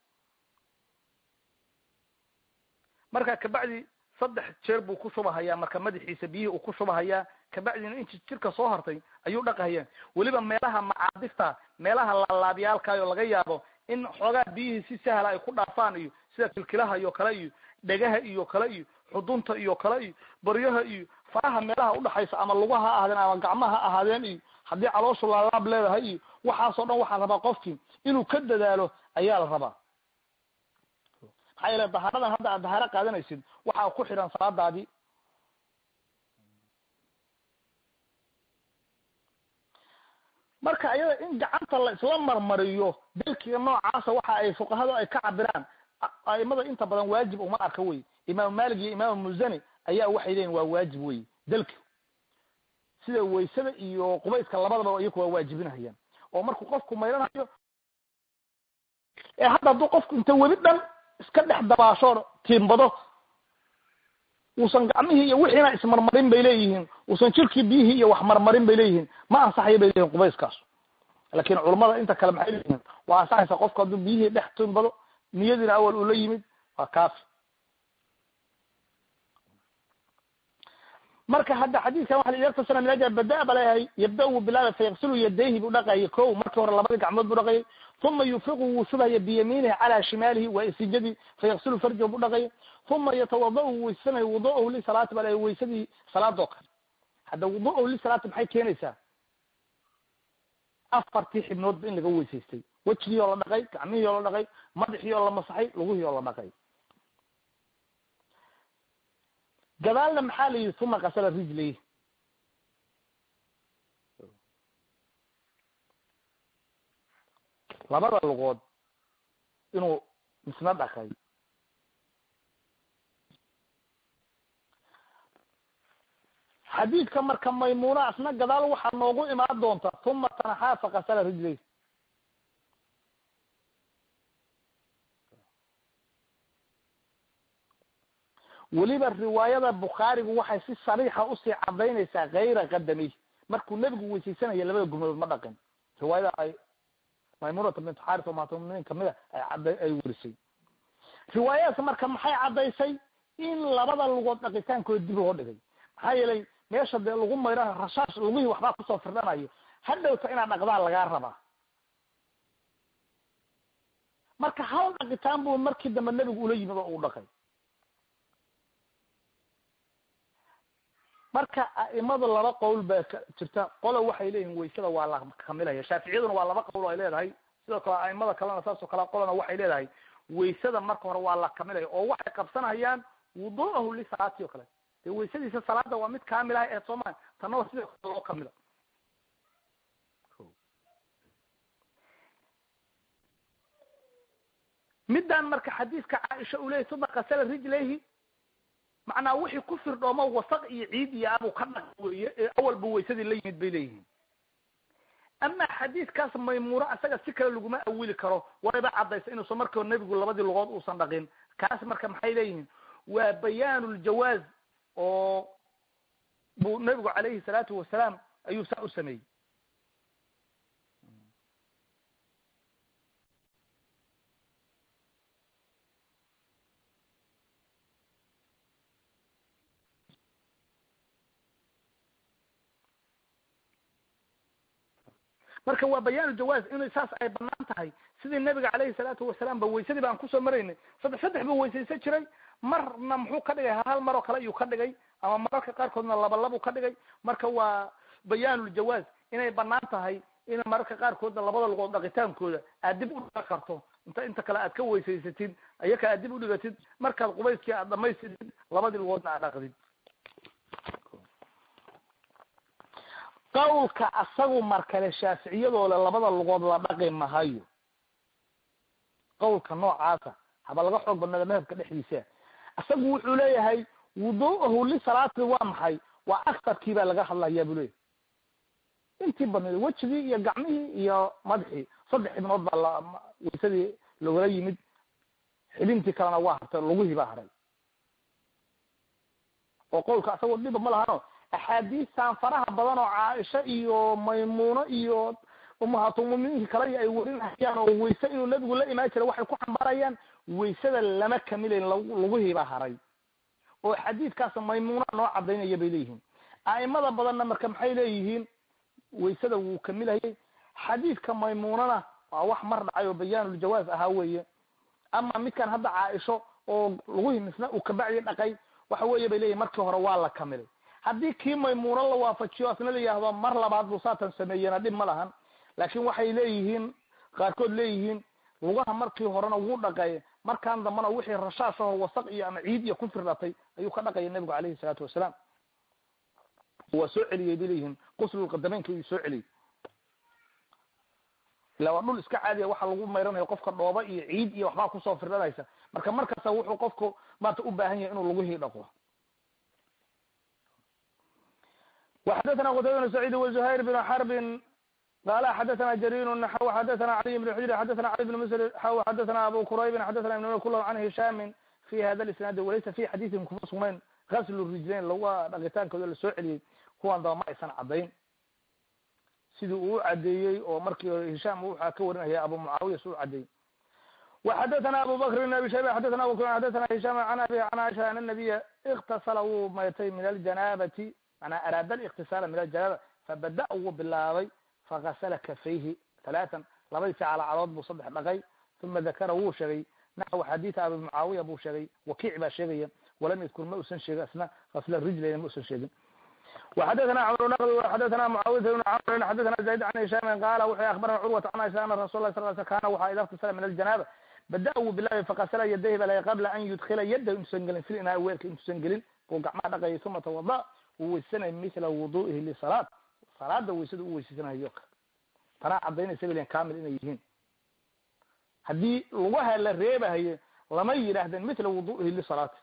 marka kabacdi saddex jeer buu ku shubahayaa marka madaxiisa biyihii uu ku shubahayaa kabacdina inti jirka soo hartay ayuu dhaqahayaan weliba meelaha macaadifta meelaha laalaabyaalkaayoo laga yaabo in xoogaa biyihii si sahla ay ku dhaafaan iyo sida kilkilaha iyo kale iyo dhegaha iyo kale iyo xudunta iyo kale iyo baryaha iyo faraha meelaha udhaxaysa ama lugaha ha ahaadeen ama gacmaha ha ahaadeen iyo haddii calooshu laalaab leedahay iyo waxaasoo dhan waxaa rabaa qofkii inuu ka dadaalo ayaa la rabaa maxaa yeele dahaaradan hadda aad dahaaro qaadanaysid waxaa ku xidhan salaadaadii marka ayada in gacanta la isla marmariyo dalkiga noocaasa waxa ay fuqahadu ay ka cabiraan aimada inta badan waajib uma arka wey imaamu malik iyo imaamu musani ayaa waxay leeyihin waa waajib wey dalki sida waysada iyo qubayska labadaba iyaku waa waajibinahayaan oo markuu qofku mayranayo ee hadda hadduu qofku inta webi dhan iska dhex dabaasho tiimbado uusan gacmihii iyo wixiina ismarmarin bay leeyihiin uusan jirkii biyihii iyo wax marmarin bay leeyihiin ma ansaxayo bay leeyihin qubayskaas laakin culamada inta kale maxay leeyihiin waa ansaxaysa qofku hadduu biyihii dhex tiimbado niyadiina awal uu la yimid waa kaafi marka hadda xadiidkan waxa la yaktasana min ajal bada ba leeyahay yabda wuu bilaabay fayaksilu yadayhi buu dhaqayay ko markii hore labadii gacmood buu dhaqayay uma yunfiqu wuu shubhaya biyamiinihi calaa shimaalihi waa isijadii fayaksilu farjahu buu dhaqayay uma yatawada wuu weysanaya wudu'ahu lisalaati ba leeyahay weysadii salaadoo kale hadda wudu'ahu lisalaati maxay keenaysaa afartii xibnoodba in laga weysaystay wejigii oo la dhaqay gacmihii oo la dhaqay madaxii oo la masaxay lugihii oo la dhaqay gadaalna maxaa la yidhi uma kasala rijlayh labada lugood inuu misna dhaqay xadiidka marka maymuna asna gadaal waxaa noogu imaan doonta uma tanaxaa fakasala rijlayh weliba riwaayada bukhaarigu waxay si sariixa usii cadaynaysaa kayra qadamay markuu nebigu weysaysanaya labada gurmadood ma dhaqin riwaayada ay maymunata bint xaris oo maatuminiin kamida ay cada ay werisay riwaayadaas marka maxay caddaysay in labada lugood dhaqitaankooda dib loo dhigay maxaa yeelay meesha dee lagu mayra rashaash lugihii waxbaa kusoo firdhanayo hadhowta inaad dhaqdaan lagaa rabaa marka hal dhaqitaan buu markii dambe nebigu ula yimid oo uu dhaqay marka a'imada laba qowl baa ka jirta qola waxay leeyihin waysada waa la kamilaya shaaficiyaduna waa laba qowl ay leedahay sidoo kale a'imada kalena saas oo kale qolana waxay leedahay waysada marka hore waa la kamilaya oo waxay qabsanayaan wudu'ahu lisalaati o kale dee waysadiisa salaada waa mid kaamil ah ee sooma tanna waa sidoo kale loo kamila middan marka xadiiska caaisha uu leyahy uma kasala rijlayhi macnaa wixii ku firdhoomo wasaq iyo ciid iyo abuu ka dhaq weye ee awalba waysadii la yimid bay leeyihiin ama xadiidkaas maymuuro isaga si kale laguma awili karo wayba caddaysa inuusan markao nebigu labadii lugood uusan dhaqin kaas marka maxay leeyihiin waa bayaanu ljawaaz oo buu nebigu calayhi salaatu wasalaam ayuu saa u sameeyey marka waa bayaan jawaaz inay saas ay banaan tahay sidii nabiga calayhi salaatu wasalaam ba waysadii baan kusoo maraynay saddex saddex buu weysaysan jiray marna muxuu ka dhigay hal mar oo kale ayuu ka dhigay ama mararka qaarkoodna laba labuu ka dhigay marka waa bayaanuljawaaz inay banaan tahay in mararka qaarkoodna labada lugood dhaqitaankooda aad dib u dhigan karto inta inta kale aad ka weysaysatid ayaka aad dib udhigatid markaad qubayskii aad dhamaystirtid labadii lugoodna aad dhaqdid qawlka asagu markale shaaficiyadooda labada lugood la dhaqi mahayo qawlka noocaasa haba laga xoog badnada madhabka dhexdiisa isagu wuxuu leeyahay wudu'ahu lisalaati waa maxay waa aktarkii baa laga hadlayaa buu leeyahy intii badnayd wejigii iyo gacmihii iyo madaxii saddex ibnood baa la waysadii logala yimid xibintii kalena waa hartay lugihii baa haray oo qowlka asagoo dhiba ma lahano axaadiistan faraha badan oo caaisha iyo maymuuno iyo umahaatulmuminiinki kale ay warinayaan oo wayse inuu nabigu la imaan jiray waxay ku xambaarayaan waysada lama kamilayn lugihii baa haray oo xadiidkaas maymuuna noo cadaynaya bay leeyihiin a'imada badanna marka maxay leeyihiin waysada wuu kamilhayay xadiidka maymuunana waa wax mar dhacay oo bayaanuljawaaz ahaa weeye ama midkan hadda caaisho oo lugihii misna uu kabacdi dhaqay waxa weeye bay leeyihin markii hore waa la kamilay haddii kii maymuuno la waafajiyo asna la yihahdo mar labaad buu saatan sameeyena dhib ma lahan laakin waxay leeyihiin qaarkood leeyihiin lugaha markii horena wuu dhaqay markaan dambana wixii rashaashaho wasaq iyo ama ciid iyo ku firdhatay ayuu ka dhaqaya nebigu alayhi salaatu wasalaam waa soo celiyey bay leeyihiin quslulqadameynka ayuu soo celiyey ila waa dhul iska caadiya waxa lagu mayranayo qofka dhooba iyo ciid iyo waxbaa kusoo firdhanaysa marka markasta wuxuu qofku maanta u baahan yahay inuu lugihii dhaqo وxadثna qtayba بن سعيid وزhayr بن xرb qala xadثna jrيr xw xadثna عlي بن xujr xadثna عlي بن msr xw xadثna abu qrayb xadثna ibn kulhm can hisham fi hada isnaad walaysa fi xadiiثin kuma sugnayn gasl rijlayn laga dhaqitaankooda lasoo celiyey kuwan daba ma aysan cadayn sidii uu cadeeyey oo markii hore hisham waxaa ka warinaya abu mucaawiya si u cadeeyey وxadثna abu bkr بn abi shayba xadثna abu xadثna hisham an abi an aisha an النabiya اktasla wuu maytay min aljanabati manaa araada الاktisaala min aljanaaba fabada wuu bilaabay fagasla kafayhi talaatan labadii calacadood buu saddex dhaqay uma dakara wuu sheegay naxw xadiida abi mucaawiya buu sheegay wakiic baa sheegaya walam yadkur ma usan sheegin asna gasla rijlayna ma usan sheegin وxadثna cمر نqdi xadثna معاوية بن cمr xadثna زayd عن هisham qala wuxuu aخbarana curwat an aisha ana rasul lah sl sl kana waxa ida اktisala min aljanaba bada wuu bilaabay fakasla yadayhi ba la qabla an yudkila yadahu intuusan gelin fil inaa weelka intuusan gelin buu gacmaha dhaqayay uma twada uu weysanayo mila wudu'ihi lisalaat salaada weysada u weysaysanaayo tanaa cadaynaysa balen kamil inay yihiin haddii lugaha la reebahayo lama yidhaahdeen mila wudu'ihi lisalaati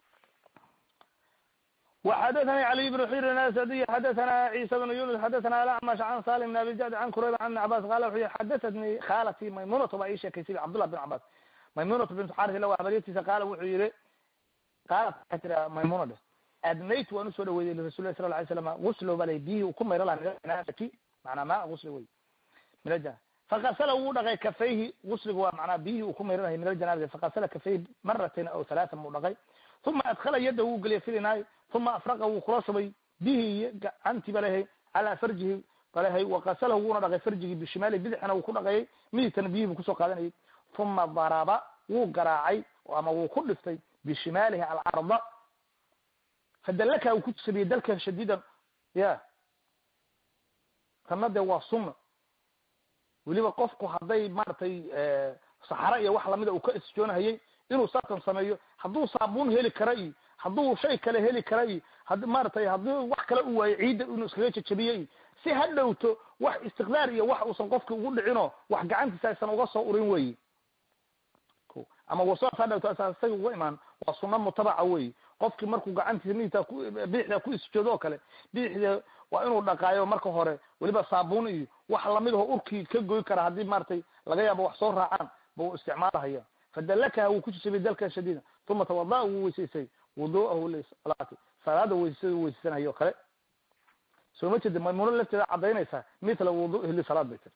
وxadثnي عlي بن xir asadiy xadثna عيسى بن yunus xadثna alacmash can salim بn abi jad can kurayb an ibn cabas qala wuxuu yihi xadaثatnii khaalati maymunatu baa ii sheekaysay cabdullah bin cabas maymunatu bint xaris ila waa habaryatiisa qaala wuxuu yihi qaalat waxay tiri maymuna dheh adnayt waan usoo dhaweeyey lirasul lah sala lay slam guslo bala biyihii uu ku mayro laha min ajanabati manaa maa gusli wey min ajanaba fakasala wuu dhaqay kafayhi gusliga waa manaa biyihii uu ku mayranahay min aljanabati fakasala kafayhi maratayn aw halaatan buu dhaqay uma adkala yadda wuu geliyay filinaay uma afraqa wuu kula shubay bihii gacantii balehay calaa farjihi balehay wakasalahu wuuna dhaqay farjigii bishimaali bidixna wuu ku dhaqayay midigtana biyihii buu kusoo qaadanayay uma daraba wuu garaacay ama wuu ku dhiftay bishimaalihi alcarda fadalaka uu ku sabiyey dalka shadiidan ya tanna dee waa sunna weliba qofku hadday maaragtay saxaro iyo wax lamida uu ka isjoonahayay inuu saatan sameeyo hadduu saabuun heli kara iyo hadduu shay kale heli kara iyo had maaragtay haddii wax kale u waayo ciidda inuu iskaga jajabiyo iyo si ha dhowto wax istiqdaar iyo wax uusan qofki ugu dhicinoo wax gacantiisa aysan uga soo urin weyi ama waswaas ha dhowto isaga uga imaan waa sunna mutabaca weyi qofkii markuu gacantiisa midigta ku bidixda ku isjoodo oo kale bidixda waa inuu dhaqaayo marka hore weliba saabuun iyo wax lamidaho urkii ka goy kara haddii maratay laga yaabo wax soo raacaan buu isticmaalahaya fadalakaha wuu ku jisabiyey dalka shadiida uma tawada wuu weysaysay wudu'ahu lisalaati salaada weysasada u weysaysanaya o kale soo ma jeeda maymuuno lafteeda cadaynaysaa mithla wudu'ihi lisalaat bay tiri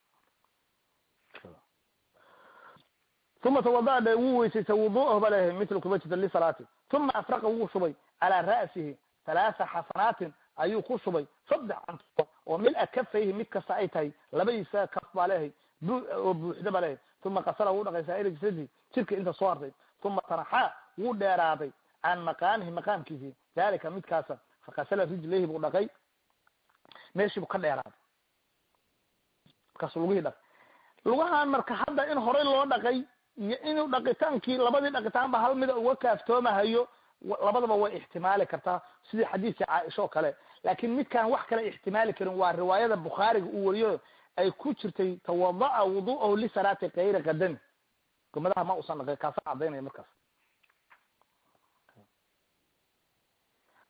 uma tawada dhe wuu weysaysay wudu'ahu ba leeyahay mithla kuma jeeda lisalaati uma afraqa wuu shubay calaa ra'sihi halaatha xasanaatin ayuu ku shubay saddex canto oo mil-a kafayhi mid kasta ay tahay labadiisa kaf baa leeyahay oo buuxda baa leeyahay uma kasala wuu dhaqay saa'ira jasadi jirka inta soo hartay uma tanaxaa wuu dheeraaday can maqaamihi maqaamkiisi dalika midkaasa fakasala rijlayhi buu dhaqay meeshii buu ka dheeraaday markaasu lugihii dhaqay lugahan marka hadda in horey loo dhaqay iyo inuu dhaqitaankii labadii dhaqitaanba hal mida uga kaaftoomahayo labadaba way ixtimaali kartaa sidii xadiidkii caaisha oo kale laakin midkaan wax kale ixtimaali karin waa riwaayada bukhaariga uu wariyo ay ku jirtay tawada'a wudu'ahu lisalaati kayri qadami gomadaha ma usan dhaqay kaasa cadaynaya markaas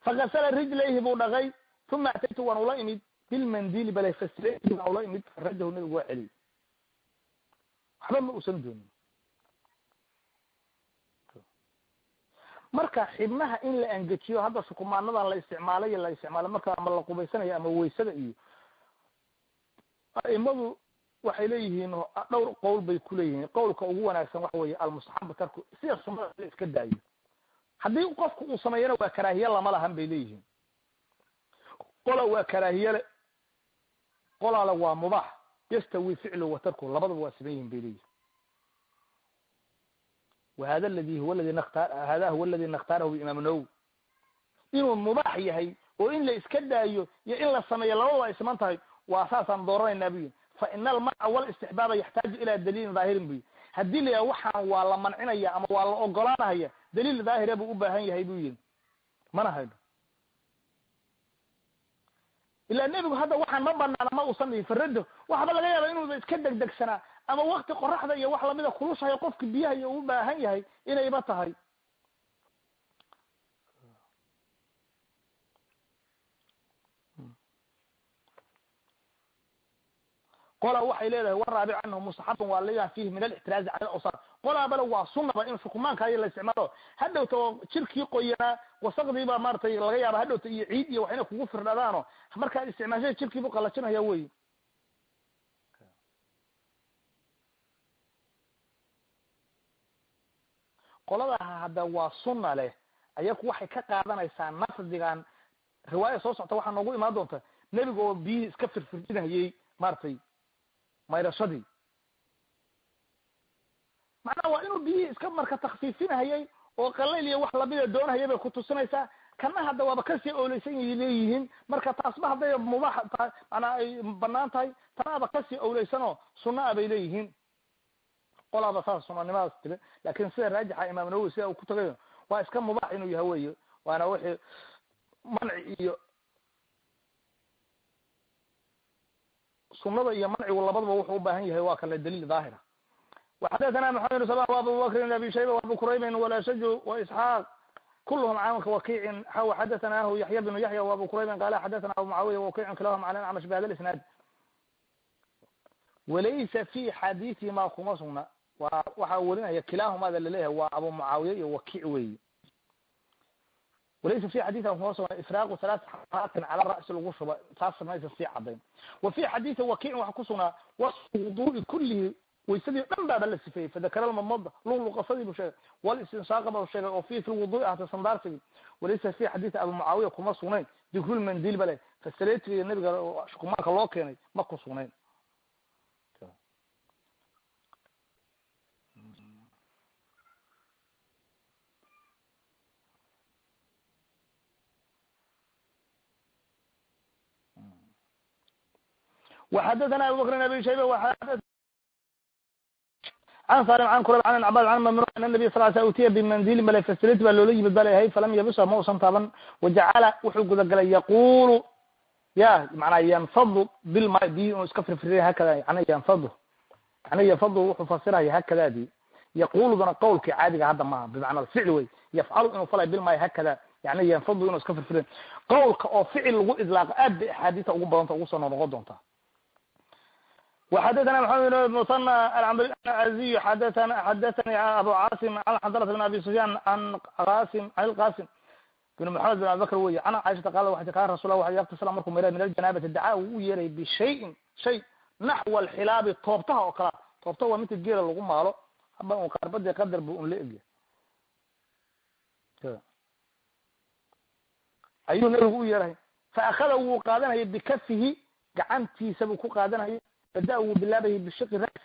fakasala rijlayhi buu dhaqay uma ataytu waan ula imid bilmandili bale faslayhi waan ula imid faradahu nabigu waa celiyey waxba ma uusan doonin marka xibnaha in la angejiyo hadda shukumaanadan la isticmaalayo la isticmaalo marka ama la qubaysanayo ama waysada iyo aimadu waxay leeyihiin dhowr qowl bay kuleeyihiin qowlka ugu wanaagsan waxa weeye almustaxabu tarku sida sunada la iska daayo haddii qofku uu sameeyana waa karaahiye lama lahan bay leeyihiin qola waa karaahiyele qolale waa mubaax yastawi ficlu wa tarku labadaba waa saman yihin bay leeyihin whada ladi huwa ladi nkhtar hada huwa aladi nakhtaarahu imaam nawowi inuu mubaax yahay oo in la iska daayo iyo in la sameeyo labadaba ay siman tahay waa saasaan dooranaynaa bu yihi fa ina almanca wlistixbaaba yaxtaaju ila daliilin dhaahirin bu yihi haddii la yaha waxaan waa la mancinaya ama waa la ogolaanahaya daliil dhaahira buu u baahan yahay bu yihi mana hayno ilaa nebigu hadda waxaan ma banaana ma uusan dhihin farado waxba laga yaaba inuuba iska degdegsanaa ama wakti qoraxda iyo wax lamida kulushahay qofki biyaha iyo u baahan yahay inayba tahay qola waxay leedahay waraabic canhu mustaxabun waa leeyaha fihi min alixtiraazi cala awsar qolaa bale waa sunaba in shukumaanka iyo la isticmaalo hadhowta oo jirkii qoyanaa wasaqdiibaa maratay laga yaaba hadhowta iyo ciid iyo waxayna kugu firdhadaano markaad isticmaashada jirkiibu qalajinaya wey qoladaha hadda waa sunna leh ayaku waxay ka qaadanaysaa nafdigan riwaaya soo socta waxaa noogu imaan doonta nebiga oo biyihii iska firfirdhinayey maratay mayrashadii macnaha waa inuu biyihii iska marka takfiifinahayay oo qalayl iyo wax lamida doonahaya bay kutusinaysaa kana hadda waaba kasii owleysan y leeyihiin marka taasba hadday mubaax tahay manaa ay banaan tahay tanaaba kasii owleysanoo sunna a bay leeyihiin qolaaba saas sunanimadaas tiri lakin sida raajixa imaam nawowi sida uu ku tagayo waa iska mubaax inuu yahay wey waana wixii manci iyo sunada iyo mancigu labadaba wuxuu ubaahan yahay waa kale daliil daahira وxadثna محamed بن سبا وabu bkr بن abi shayba وabu quraybi وlashaj واسحاaq kulhm can wakici xaw xadaثnahu yaحya بن yaحya وabu quraybi qala xadaثna abu mucaawiya wakic kilahum an acmash bhada isnaad walaysa fi xadiثihima kuma sugna wa waxaa werinaya kilahumada laleeyahay waa abu mucaawiya iyo wakic weyi walaysa fi xaditha kuma sugna ifraaqu halaat xaraatin cala ra'si lagu shuba taas maysa sii cadayn wa fi xadiثi wakicin waxa ku sugnaa wasfu wudu'i kulihi waysadii o dhan baaba la sifeeyey fadakara lmamada luqluqasadii bu sheegay walistinsaaqa ba sheegay oo fi fi lwudu'i ahta sandaarsigii walaysa fi xadiisi abu mucaawiya kuma sugnayn dikrulmandil bale fasaletiga iyo nabiga shukumaanka loo keenay ma ku sugnayn وxadثna abu bkr abi shayba an salim an kurab an cabad an mamnu an nabiy sal sl utiya bimandilin bale fasilati baa loola yimid balehay falam yabisa ma usan taaban wajacala wuxuu gudagalay yaqulu ya manaa yanfadu bilma biyi inu iska firfiriya hakada yani yanfadu yani yanfadu wuxuu fasiraya hakadaadi yaquludana qawlkii caadiga hadda maaha bimacna ficl wey yafcalu inuu falay bilmay hakada yani yanfadu inuu iska firfiriya qawlka oo ficil lagu idlaaqa aad bay axaadiisa ugu badanta ugu soo noqnoqon doontaa وxadثna محamed بن مثنى العزي xadثna xadثnي abu cاصم عن xضرة بن abi سفyاn عن qاsim عن الqاsim بن محamed بن abi bkr wey an caiشhata qal waxay kan rasul wa yaktasla markuu mara min aljanabati dacaa uu u yeeray bishayin shay naxو alxilaabi toobtaha oo kalea toobtaha waa midka geela lagu maalo haba un qaarbadi qadar bu un la egya ayuu nabigu u yeerahay faakada wuu qaadanayay bikafihi gacantiisa buu ku qaadanayay bada wuu bilaabayay bishaqi rasi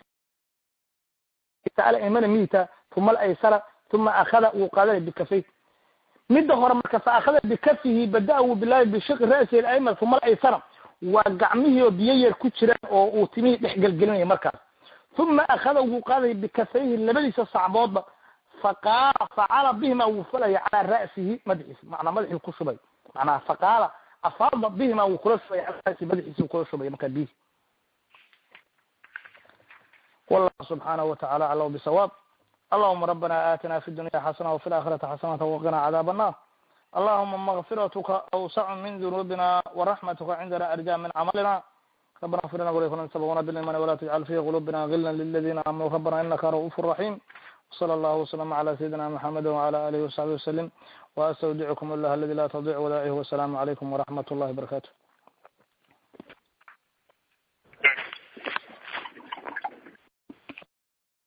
imana mita uma alaysara uma akada wuu qaadanay bikafay midda hore marka fa akada bikafihi bada wuu bilaabay bishaqi ra'si alayman uma alaysara waa gacmihii oo biyo yar ku jiraan oo uu timihii dhex gelgelinaya markaas uma akada wuu qaadayay bikafayhi labadiisa sacboodba faqaala facala bihima wuu falaya calaa ra'sihi madaxiisa manaa madaxii ku shubay manaa faqaala afaada bihima wuu kula shubay calaa ra'sihi madaxiisi kula shubay markaa bihi والله سبحانه وتعالى أعلم بصواب اللهم ربنا آتنا في الدنيا حسنة وفي الآخرة حسنة وقنا عذاب النار allahuma makfiratuka awsacu min dunuubina waraxmatuka cindana arja min camalina ربنا اغفر لنا ولإخواننا سبقونا بالإيمان ولا تجعل في قلوبنا غلا للذين آمنوا ربنا إنك رؤوف رحيم وصلى الله وسلم على سيدنا محمد وعلى آله وصحبه وسلم وأستودعكم الله الذي لا تضيع ودائعه والسلام عليكم ورحمة الله وبركاته